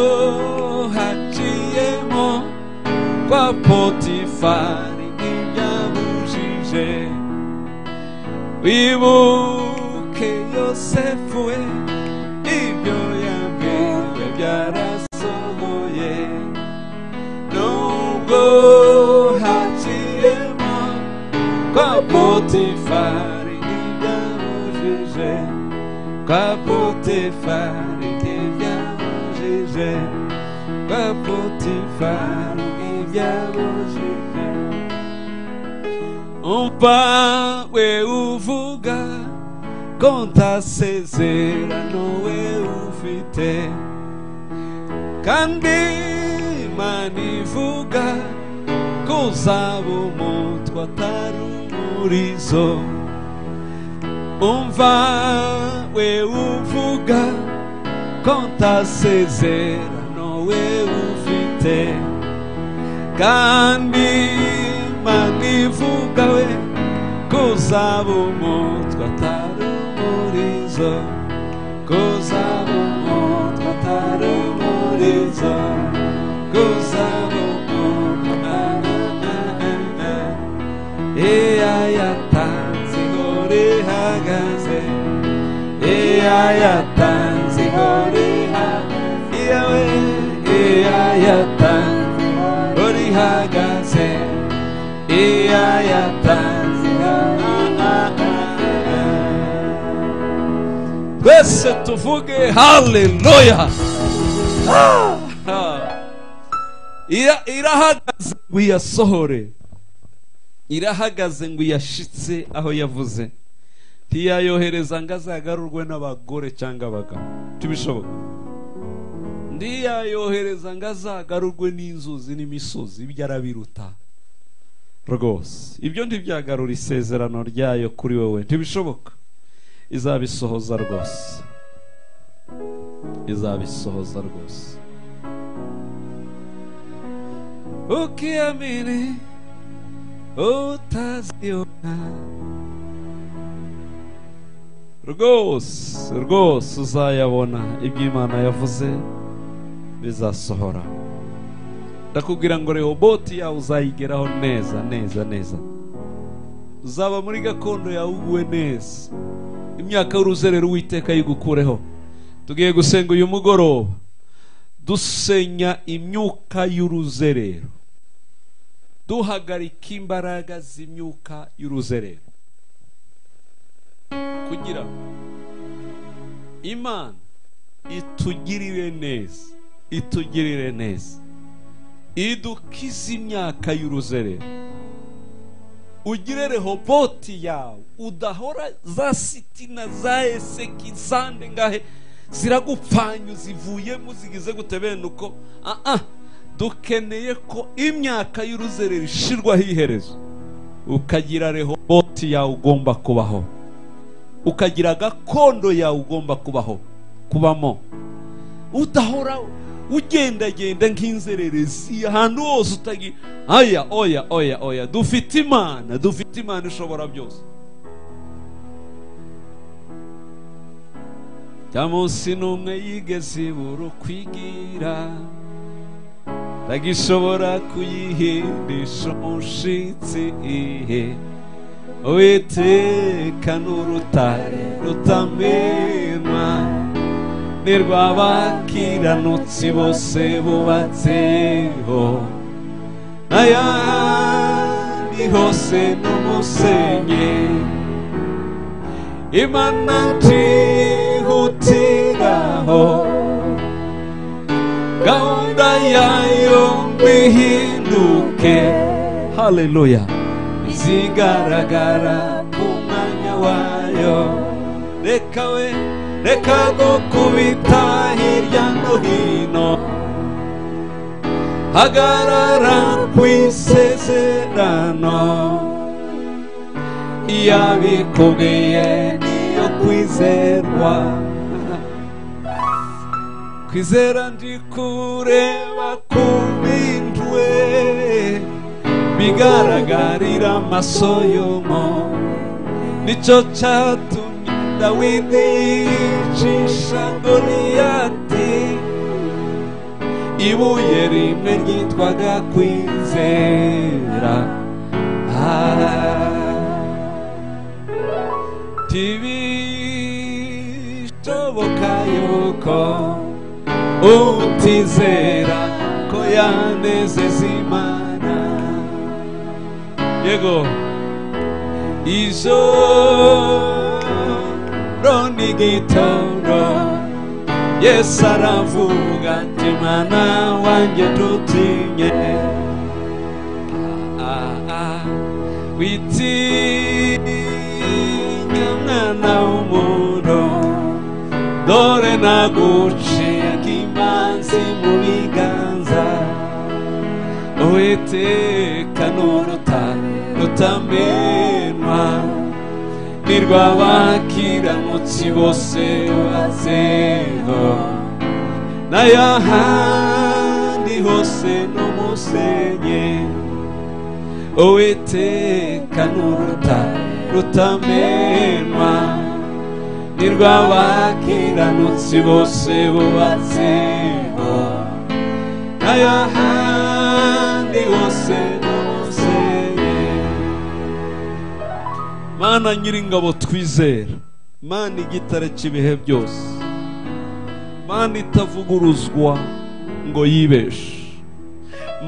haciyemo kwa potifari ntibyabujije wibuke yosefu we ibyo yabwiwe byarasohoye nubwo haciyemo kwa potifari ntibyabujije kwa potifari ntibyabujije kwa potifari ntibyabujije umva we uvuga konta sezerano we ufite kandi imana ivuga ko uzaba umutwe atari umurizo umva we uvuga konta sezerano we ufite kandi imana ivuga we kuzaba umutwe atari umurizo kuzaba umutwe atari umurizo kuzaba umutwe na, na, na, na, na. iya yatanze ihora ihagaze iya yatanze ihora ihagaze iya we iya yatanze ihora ihagaze iya yatanze twese tuvuge haleluya Ira- irahagaze ngo iyasohore irahagaze ngo iyashitse aho yavuze ntiyayohereza ngo azagarurwe n'abagore cyangga abagabo tubishoboka ntiyayohereza ngo azagarurwe n'inzuzi n'imisozi ibyo arabiruta rwose ibyo ntibyagarura isezerano ryayo kuri wowe ntibishoboka izabisohoza rwose izabisohoza rwose ukiamini utaziona rwose rwose uzayabona ibyo imana yavuze bizasohora ndakubwira ngo rehoboti yawe uzayigeraho neza neza neza uzaba muri gakondo yawe uguwe neza imyaka y'uruzerero uwiteka yigukureho tugiye gusenga uyu mugoroba dusenya imyuka y'uruzerero duhagarika imbaraga z'imyuka y'uruzerero kugira ngo imana itugirire neza itugirire neza idukize imyaka y'uruzerero ugire rehoboti yawe udahora za sitina za eseki zande ngahe ziragupfanya uzivuyemo zigize gute bene uko aha dukeneye ko imyaka y'uruzerero ishirwaho iherezo ukagira rehoboti yawe ugomba kubaho ukagira agakondo yawe ugomba kubaho kubamo udahora ugendagenda nk'inzererezi ahantu hose utagira aya oya oya oya dufite imana dufite imana ishobora byose cya munsi n'umwe yigeze ibura ukwigira ndagishobora kuyihindisha umushitsi ihe Uwiteka n'urutare rutamenwa ni rwabakiranutsi bose bubatseho n'ayandi hose n'umusenyi imana ntihutiraho gahunda yayo bihinduke haleluya zigaragara ku mwanya wayo reka we reka gukubita hirya no hino hagarara ku isezerano iyo abikubwiye niyo kwizerwa kwizera ndi kureba ku bindwe bigaragarira amaso y'umuntu nicyo cyatumye dawidi yicisha goliyati ibuye rimwe ryitwaga kwizera tibishoboka yuko utizera ko yanezeza imana yego ijoro n'igitondo yesu aravuga ati mwana wanjye dutinye Ah, ah. witinya mwana w'umuntu dore naguciye nk'imanzi mu biganza uwiteka n'uruta rutamenwa ni rwabakiranutsi bose bazeho n'ayahandi hose n'umusenyi uwiteka n'uruta rutamenwa ni rwabakiranutsi bose bubatseho n'ayahandi hose n'umusenyi mana nyiringabo twizera mana igitare cy'ibihe byose mana itavuguruzwa ngo yibeshe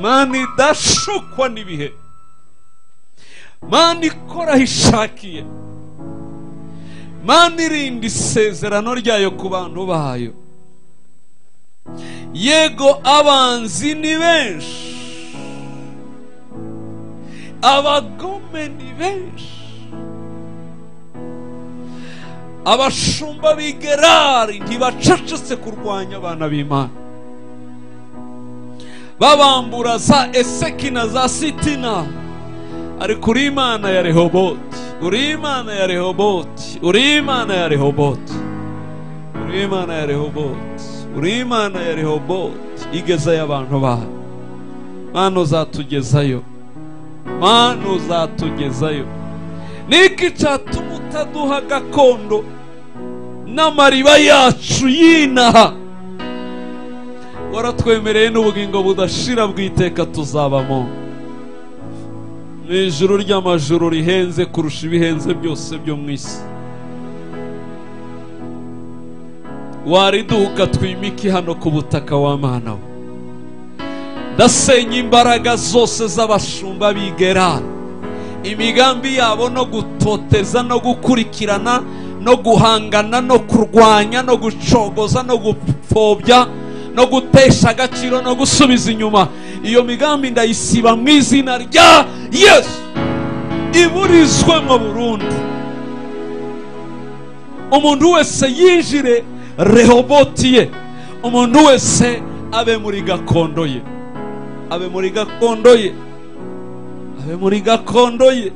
mana idashukwa n'ibihe mana ikora aho ishakiye mana irinda isezerano ryayo ku bantu bayo yego abanzi ni benshi abagome ni benshi abashumba b'i gerari ntibacecetse kurwanya abana b'imana babambura za eseki na za sitina ariko uri imana ya rehoboti uri imana ya rehoboti uri imana ya rehoboti uri imana ya rehoboti uri imana ya rehoboti igezayo abantu bayo mana uzatugezayo mana uzatugezayo niki cyatuma utaduha gakondo n'amariba yacu yinaha waratwemereye n'ubugingo budashira bw'iteka tuzabamo mu ijuru ry'amajuru rihenze kurusha ibihenze byose byo mu isi wariduka twimike hano ku butaka w'amana we ndasenya imbaraga zose z'abashumba bigera imigambi yabo no gutoteza no gukurikirana no guhangana no kurwanya no gucogoza no gupfobya no gutesha agaciro no gusubiza inyuma iyo migambi ndayisiba mu izina rya yesu iburizwe mu burundu umuntu wese yinjire rehoboti ye umuntu wese abe muri gakondo ye abe muri gakondo ye abe muri gakondo ye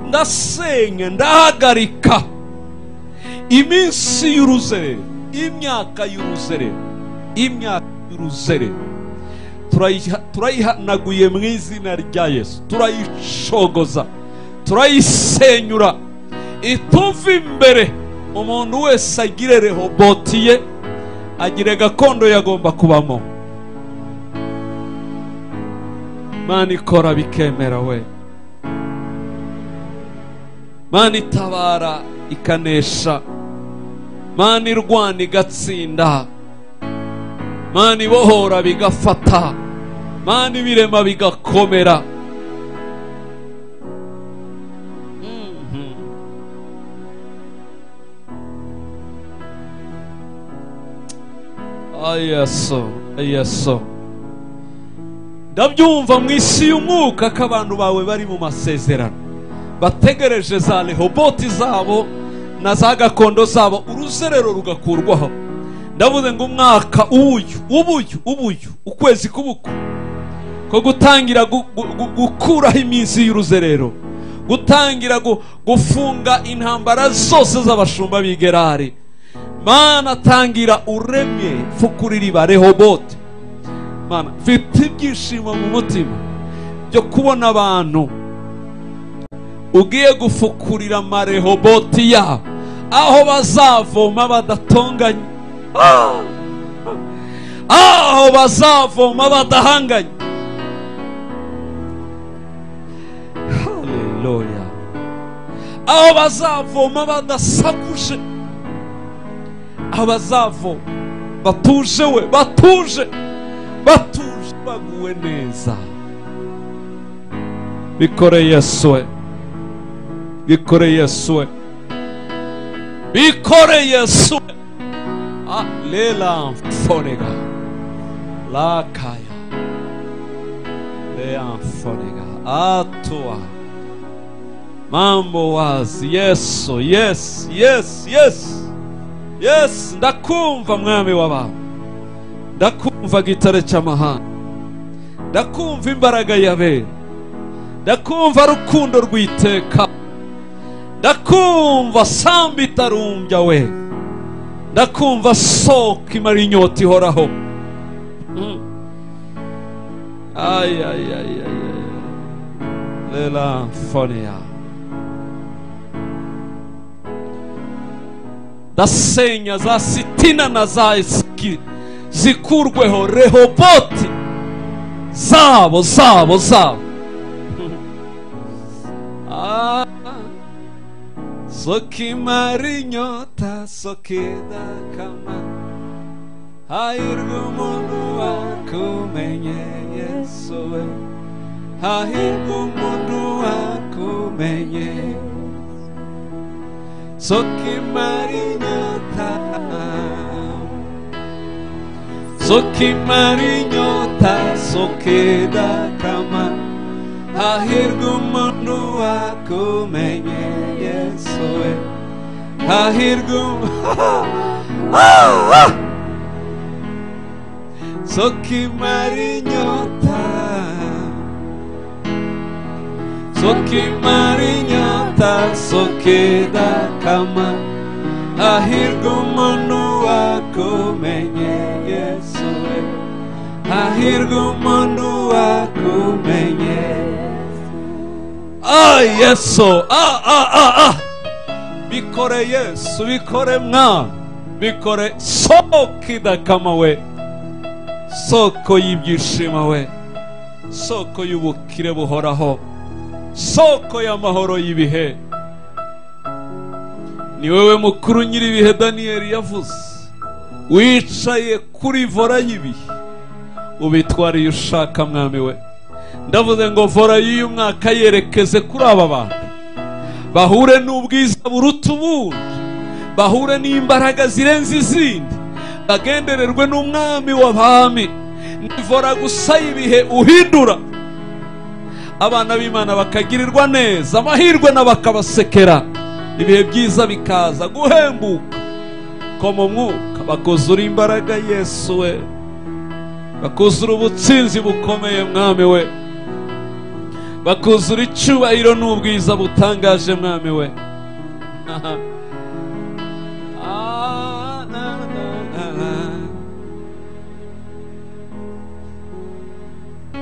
ndasenya ndahagarika iminsi y'uruzerero imyaka y'uruzerero imyaka y'uruzerero turayihanaguye mu izina rya yesu turayicogoza turayisenyura ituva imbere umuntu wese agire rehoboti ye agire gakondo yagomba kubamo mana ikora bikemera we mana itabara ikanesha mana irwana igatsinda mana ibohora bigafata mana ibirema bigakomera Mhm. ayeso ayeso ndabyumva mu isi y'umwuka ko abantu bawe bari mu masezerano bategereje za rehoboti zabo na za gakondo zabo uruzerero rugakurwaho ndavuze ngo umwaka uwuyu ubuyu ubuyu ukwezi kubuku ko gutangira gu- gu- gu- gukuraho iminsi y'uruzerero gutangira gu- gufunga intambara zose z'abashumba b'igerari mana tangira uremye fukurira iba rehoboti mana mfite ibyishimo mu mutima byo kubona abantu ugiye gufukurira amarehoboti yabo aho bazavoma badatonganye Ah! aho bazavoma badahanganye haleluya aho bazavoma badasakuje abazavoma batuje we batuje batuje baguwe neza bikore yesu we bikore yesu we bikore yesu we ah, lela mfonega lakaya lea mfonega atua mambo wazi yesu yes yes yes yes ndakumva mwami w'abantu ndakumva gitare cy'amahanga ndakumva imbaraga yabera ndakumva rukundo rwiteka ndakumva samba itarumbya we ndakumva soko imara inyota ihoraho Mm. Ay, ay, ay, ay, ay. lela mfonia ndasenya za sitina na za esiki zikurweho rehoboti zabo zabo zabo Ah, sokimara inyota sokidakama hahirwa umuntu wakumenye yesu we hahirwa umuntu wakumenye sokimara inyota sokimara inyota sokidakama hahirwa umuntu wakumenye yesu yesu we hahirwe soka imara inyota soka imara inyota soka idakama hahirwe umuntu wakumenye yesu we hahirwe umuntu wakumenye ah yesu ah ah ah ah bikore yesu bikore mwana bikore soka idakama we soko y'ibyishimo we soko y'ubukire buhoraho soko y'amahoro y'ibihe ni wowe mukuru nyir'ibihe daniyeli yavuze wicaye kuri vora y'ibihe ubitwara iyo ushaka mwami we ndavuze ngo vora y'uyu mwaka yerekeze kuri aba bantu bahure n'ubwiza buruta ubundi bahure n'imbaraga zirenze izindi bagendererwe n'umwami w'abami nivora gusa ibihe uhindura abana b'imana bakagirirwa neza amahirwe n'abakabasekera ibihe byiza bikaza guhembuka ko mu mwuka bakuzura imbaraga yesu we bakuzura ubutsinzi bukomeye mwami we bakuzura icyubahiro n'ubwiza butangaje mwami we Ah, na, na, na,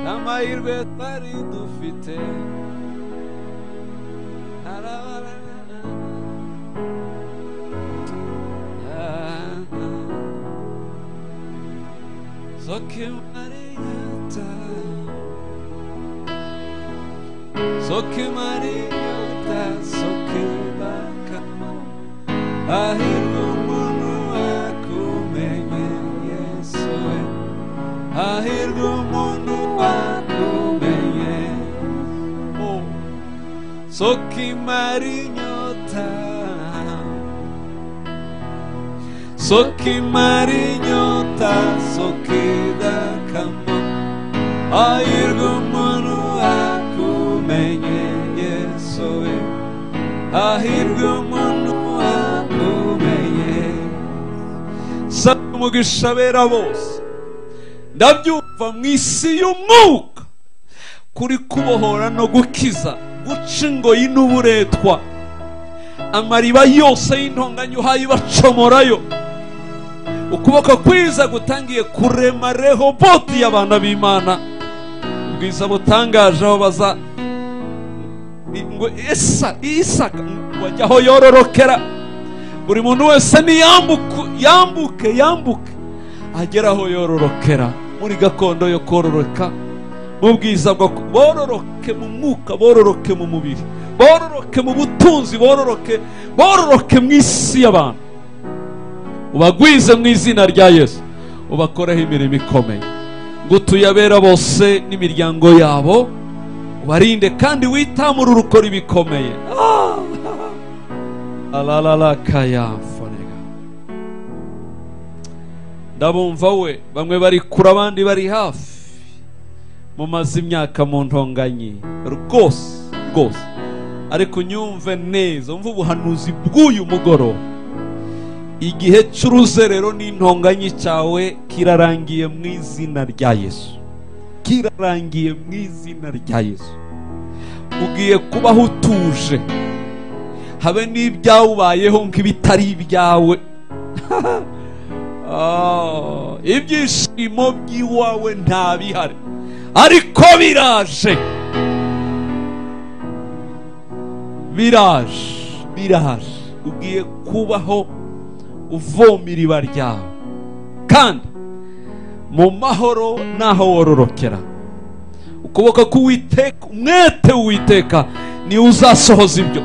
na. amahirwe twari dufite Arabarabara. Ah, ah. soka imara inyota soka imara inyota soka ibakama hahirwa umuntu wakumenye yesu we hahirwa umuntu wakumenye Oh. soka imara inyota soka imara inyota soka idakama hahirwa umuntu wakumenye yesu we hahirwa umuntu wakumenye saba umugisha abera bose ndabyumva mu isi y'umwuka kuri kubohora no gukiza guca ingoyi n'uburetwa amariba yose y'intonganya uhaye ibacomorayo ukuboko kwiza gutangiye kurema rehoboti y'abana b'imana ubwiza butangaje aho baza ngo isa isaka wajya aho yororokera buri muntu wese niyambuke yambuke yambuke agera aho yororokera muri gakondo yo kororoka mu bwiza bwo ku- bororoke mu mwuka bororoke mu mubiri bororoke mu butunzi bororoke bororoke mu isi y'abantu ubagwize mu izina rya yesu ubakoreho imirimo ikomeye ngutuye abera bose n'imiryango yabo ubarinde kandi witamure urukora ibikomeye Ah! alalala kayaforega ndabumva we bamwe bari kure abandi bari hafi mumaze imyaka mu ntonganyi rwose rwose ariko unyumve neza umva ubuhanuzi bw'uyu mugoroba igihe cy'uruzerero n'intonganyi cyawe kirarangiye mu izina rya yesu kirarangiye mu izina rya yesu ugiye kubaho utuje habe n'ibyawubayeho nk'ibitari ibyawe Ah, ibyishimo by'iwawe ntabihari ariko biraje biraje biraje ugiye kubaho uvoma iriba ryawe kandi mu mahoro naho wororokera ukuboko k'uwiteka umwete w'uwiteka niwe uzasohoza ibyo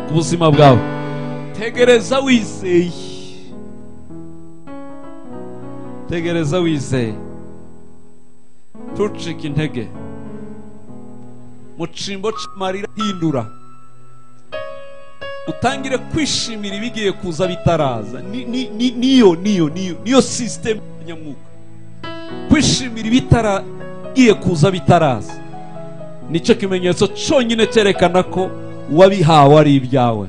ku buzima bwawe tegereza wizeye tegereza wizeye ntucike intege mu cimbo cy'amarira hindura utangire kwishimira ibigiye kuza bitaraza Ni- ni- ni- niyo niyo niyo niyo sisitemu ya nyamwuka kwishimira ibitaragiye kuza bitaraza nicyo kimenyetso cyonyine cyerekana ko wabihawe ari ibyawe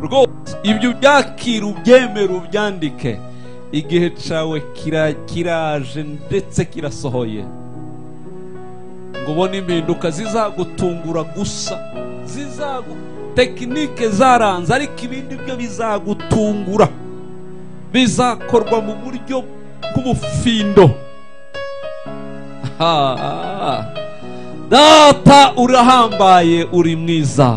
rwose ibyo byakira ubyemere ubyandike igihe cawe kira- kiraje ndetse kirasohoye ngo ubone impinduka zizagutungura gusa zizagu tekinike zaranze ariko ibindi byo bizagutungura bizakorwa mu buryo bw'ubufindo Ah, data urahambaye uri mwiza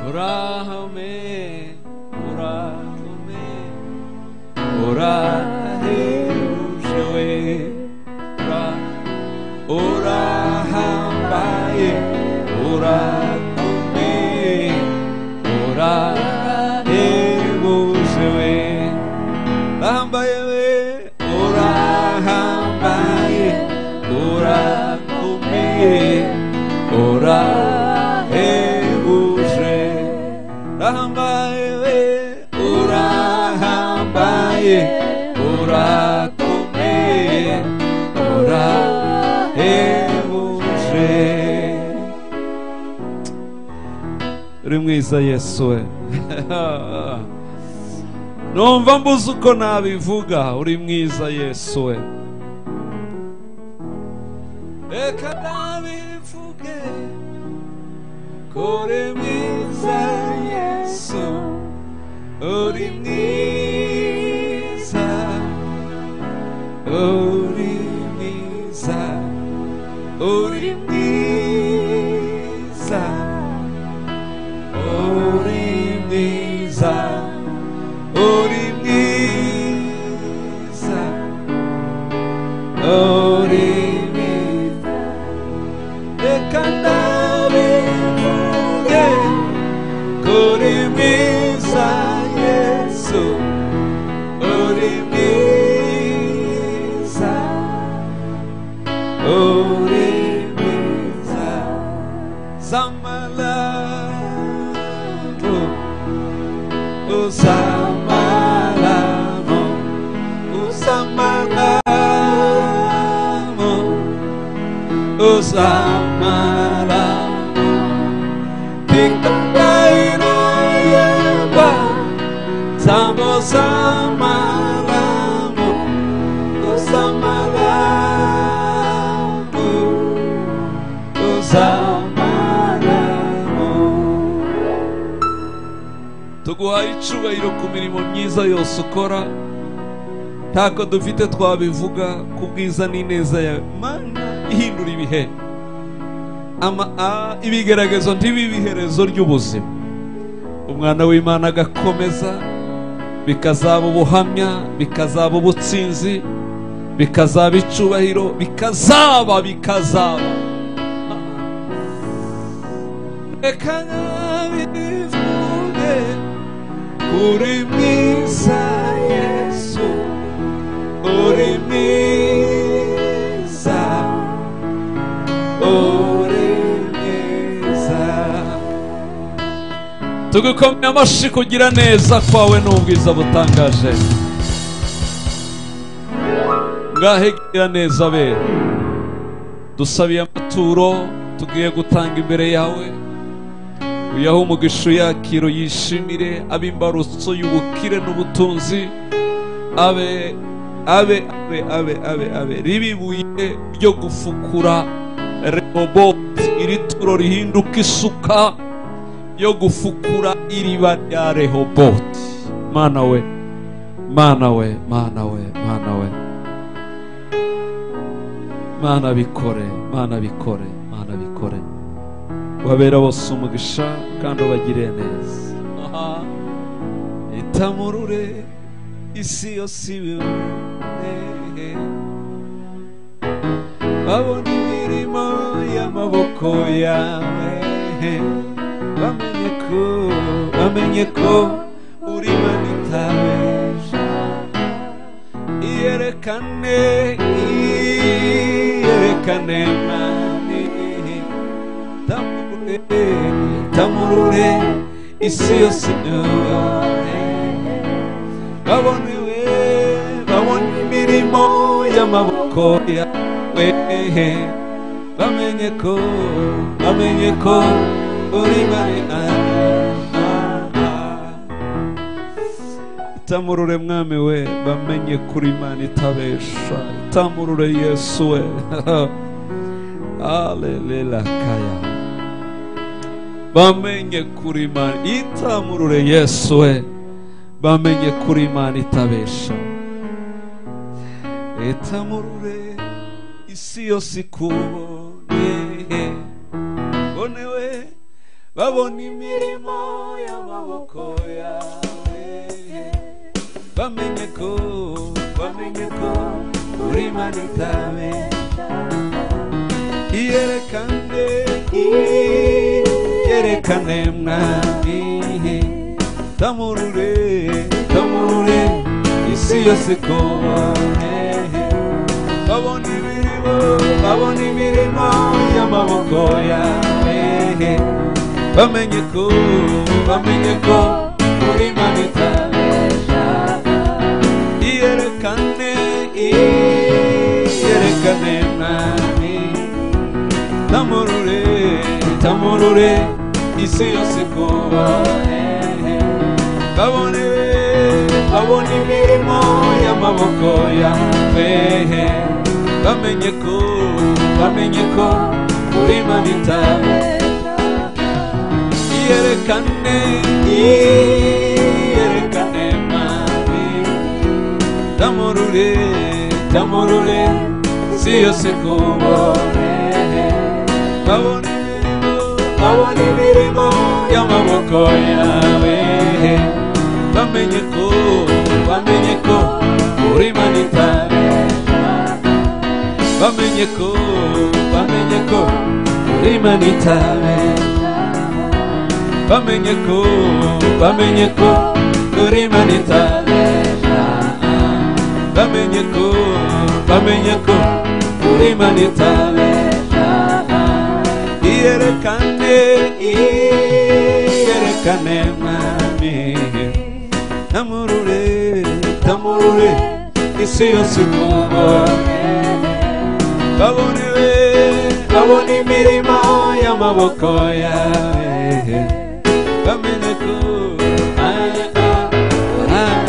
urahame urahame urahebuje we ura- urahambaye urakomeye urahebuje we urahambaye we urahambaye urakomeye urahebuje urahambaye we urahambaye urakomeye urahebuje uri mwiza yesu we numva mbuze uko nabivuga uri mwiza yesu we reka nabivuge ko uri mwiza yesu uri mwiza uri mwiza uri mwiza uri mwiza uri mwiza uri mwiza reka ndabivuge ko uri mwiza yesu uri mwiza uri mwiza z'amarabo usamaramo usamaramo usamaramo tikatairayaba samosamaramo usamaramo usamaramo tuguhaye icubahiro ku mirimo myiza yose ukora ntako dufite twabivuga ku bwiza n'ineza yawe mana ihindura ibihe ama a ibigeragezo ntibibe iherezo ry'ubuzima umwana w'imana agakomeza bikazaba ubuhamya bikazaba ubutsinzi bikazaba icubahiro bikazaba bikazaba reka nabivuge uri mwiza yesu uri mwiza uri mwiza tugukomeye amashyi kugira neza kwawe n'ubwiza butangaje ngahe gira neza be dusabiye amaturo tugiye gutanga imbere yawe uyahe umugisha uyakiro yishimire abe imbarutso y'ubukire n'ubutunzi abe abe abe abe abe abe ribe ibuye ryo gufukura rehoboti iri turo rihinduka isuka yo gufukura iriba rya rehoboti mana we mana we mana we mana we mana bikore mana bikore mana bikore babera bose umugisha kandi ubagire neza Aha. itamurure isi yose ibibone babona imirimo y'amaboko yawe bamenye ko bamenye ko uri manitaweja iyerekane iyerekane mani tamurure tamurure isi yose yabonye babonewe babona imirimo y'amaboko yawe bamenye ko bamenye ko uri mari itamurure mwami we bamenye kuri imana itabesha itamurure yesu we alelela kaya bamenye kuri imana itamurure yesu we bamenye kuri imana itabesha itamurure isi yose ikubonye bonewe babona imirimo y'amaboko yawe bamenye ko bamenye ko uri imana itabesha iyerekane yerekane mwami tamurure tamurure isi yose kubone babona imirimo babona imirimo y'amaboko yawe bamenye ko bamenye ko uri imana itabesha iyerekane iyerekane mwami tamurure tamurure isi yose kubone babone babone imirimo y'amaboko yawe bamenye ko bamenye ko uri manita yerekane yerekane mami tamurure tamurure isi yose kubone babona imirimo babona imirimo y'amaboko yawe bamenye ko bamenye ko uri manita bamenye ko bamenye ko uri manita bamenye ko bamenye ko uri manita bamenye ko bamenye ko uri manita iyerekane iyerekane mwami tamurure tamurure isi yose kubone babone we babone imirimo y'amaboko yawe bamenye ko ah, ah, ah,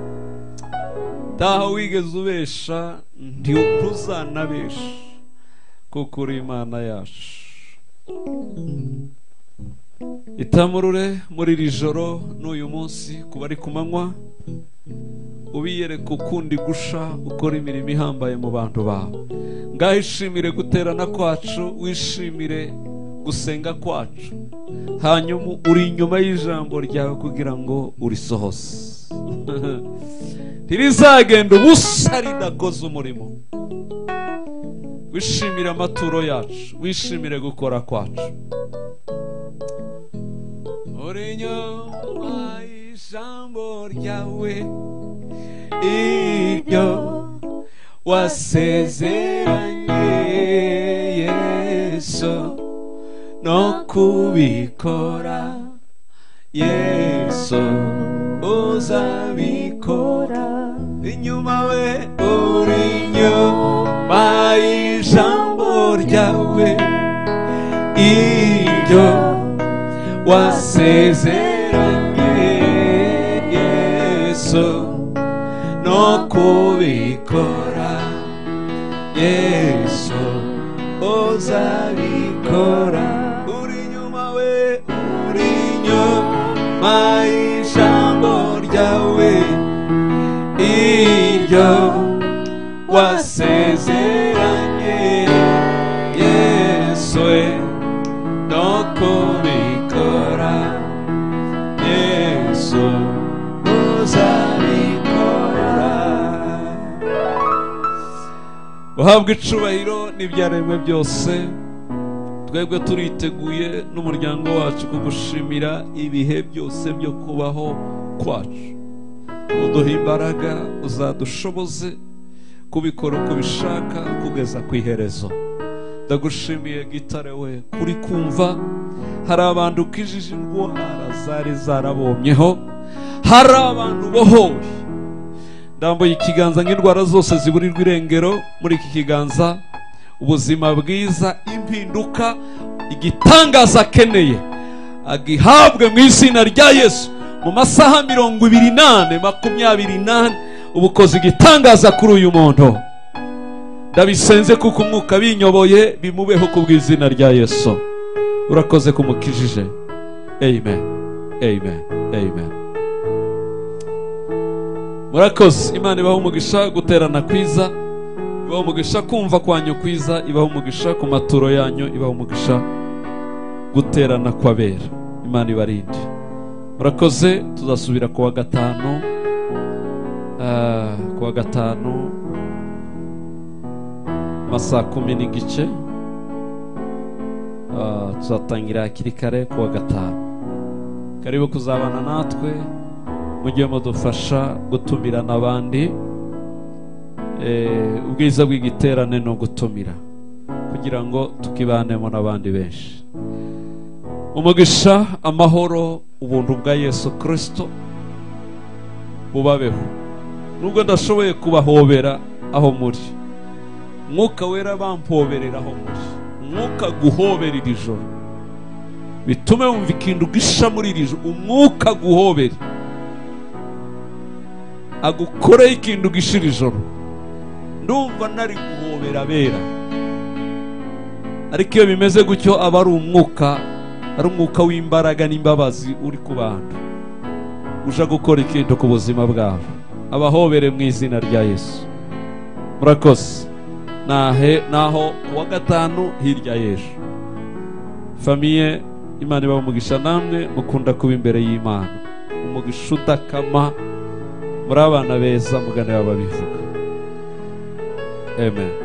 ah. taha wigeze ubesha ntuzanabesha kuko uri imana yacu itamurure muri iri joro n'uyu munsi ku bari ku manywa ubiyereka ukundi gusha ukora imirimo ihambaye mu bantu bawe ngaho ishimire guterana kwacu wishimire gusenga kwacu hanyuma uri inyuma y'ijambo ryawe kugira ngo urisohose ntirizagenda ubusa ridakoze umurimo wishimire amaturo yacu wishimire gukora kwacu uri inyuma y'ijambo ryawe ibyo wasezeranye yesu no kubikora yesu uzabikora inyuma we uri inyuma y'ijambo ryawe ibyo wasezeranye yesu no kubikora yesu uzabikora uri inyuma we uri inyuma y'ijambo ryawe iryo wasezeranye yesu we no kubikora yesu uzabikora uhabwa icubahiro n'ibyaremwe byose twebwe turiteguye n'umuryango wacu kugushimira ibihe byose byo kubaho kwacu uduha imbaraga uzadushoboze kubikora uko ubishaka kugeza ku iherezo ndagushimiye gitare we kuri kumva hari abantu ukijije indwara zari zarabomyeho hari abantu bohowe ndambuye ikiganza nk'indwara zose ziburirwa irengero muri iki kiganza ubuzima bwiza impinduka igitangaza akeneye agihabwe mu izina rya yesu mu masaha mirongo ibiri n'ane makumyabiri n'ane ubukoze igitangaza kuri uyu muntu ndabisenze kuko umwuka binyoboye bimubeho ku bw'izina rya yesu urakoze kumukijije amen amen amen murakoze imana ibaho umugisha guterana kwiza ibaho umugisha kumva kwanyu kwiza ibaho umugisha ku maturo yanyu ibaho umugisha guterana kw'abera imana ibarinde murakoze tuzasubira ku wa gatanu ah, ku wa gatanu amasaha kumi n'igice Ah, tuzatangira hakiri kare ku wa gatanu karibu kuzabana natwe mujye mudufasha gutumirana abandi Eh, ubwiza bw'igiterane ni ugutumira kugira ngo tukibanemo n'abandi benshi umugisha amahoro ubuntu bwa yesu kirisito bubabeho nubwo ndashoboye kubahobera aho muri mwuka wera bampoberera aho muri umwuka guhobera iri joro bitume wumva ikintu gisha muri iri joro umwuka guhobera agukoreye ikintu gishira ijoro ndumva nari guhobera abera ariko iyo bimeze gutyo aba ari umwuka ari umwuka w'imbaraga n'imbabazi uri ku bantu uje gukora ikintu ku buzima bwabo abahobere mu izina rya yesu murakoze nahe naho ku wa gatanu hirya y'ejo famiye imana ibaha umugisha namwe mukunda kuba imbere y'imana umugisha udakama muri abana beza mugane babivuga amen